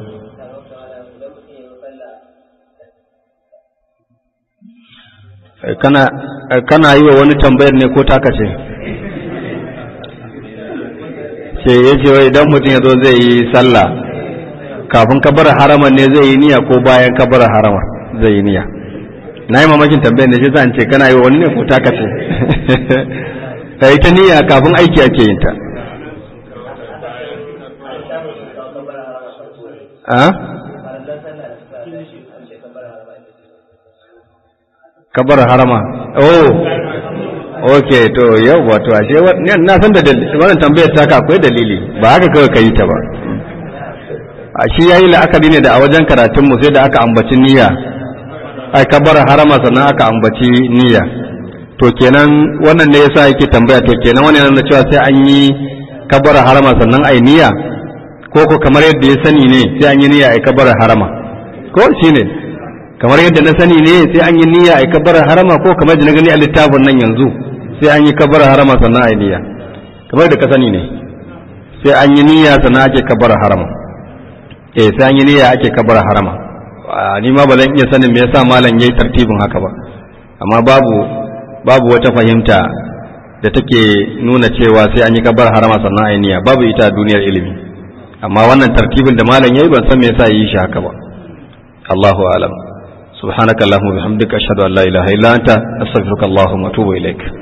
kana kana yi wa wani tambayar ne ko taka ce ce ya ce wai idan mutum ya zo zai yi sallah kafin kabar harama ne zai yi niyya ko bayan kabar harama zai yi niyya na yi mamakin tambayar da shi zan ce kana yi wa wani ne ko taka ce ta yi ta niyya kafin aiki ake yin ta kabar harama oh ok to yau wato ashe na san da wannan tambayar taka akwai dalili ba haka kawai ka yi ta ba a shi yayi la'akari ne da a wajen karatun mu sai da aka ambaci niyya ai kabar harama sannan aka ambaci niyya to kenan wannan ne yasa yake tambaya to kenan wannan yana cewa sai an yi kabar harama sannan ai niyya ko ko kamar yadda ya sani ne sai an yi niyya ai kabar harama ko shine kamar yadda na sani ne sai an yi niyya ai kabar harama ko kamar da na gani a littafin nan yanzu sai an yi kabar harama sannan ai niyya kamar da ka sani ne sai an yi niyya sannan ake kabar harama eh sai an yi niyya ake kabar harama ni ma ba zan iya sanin me yasa malam yayi tartibin haka ba amma babu babu wata fahimta da take nuna cewa sai an yi kabar harama sannan ai niyya babu ita a duniyar ilimi amma wannan tartibin da malam yayi ban san me yasa yi shi haka ba Allahu a'lam subhanakallahumma bihamdika ashhadu an la ilaha illa anta astaghfiruka allahumma wa atubu ilaik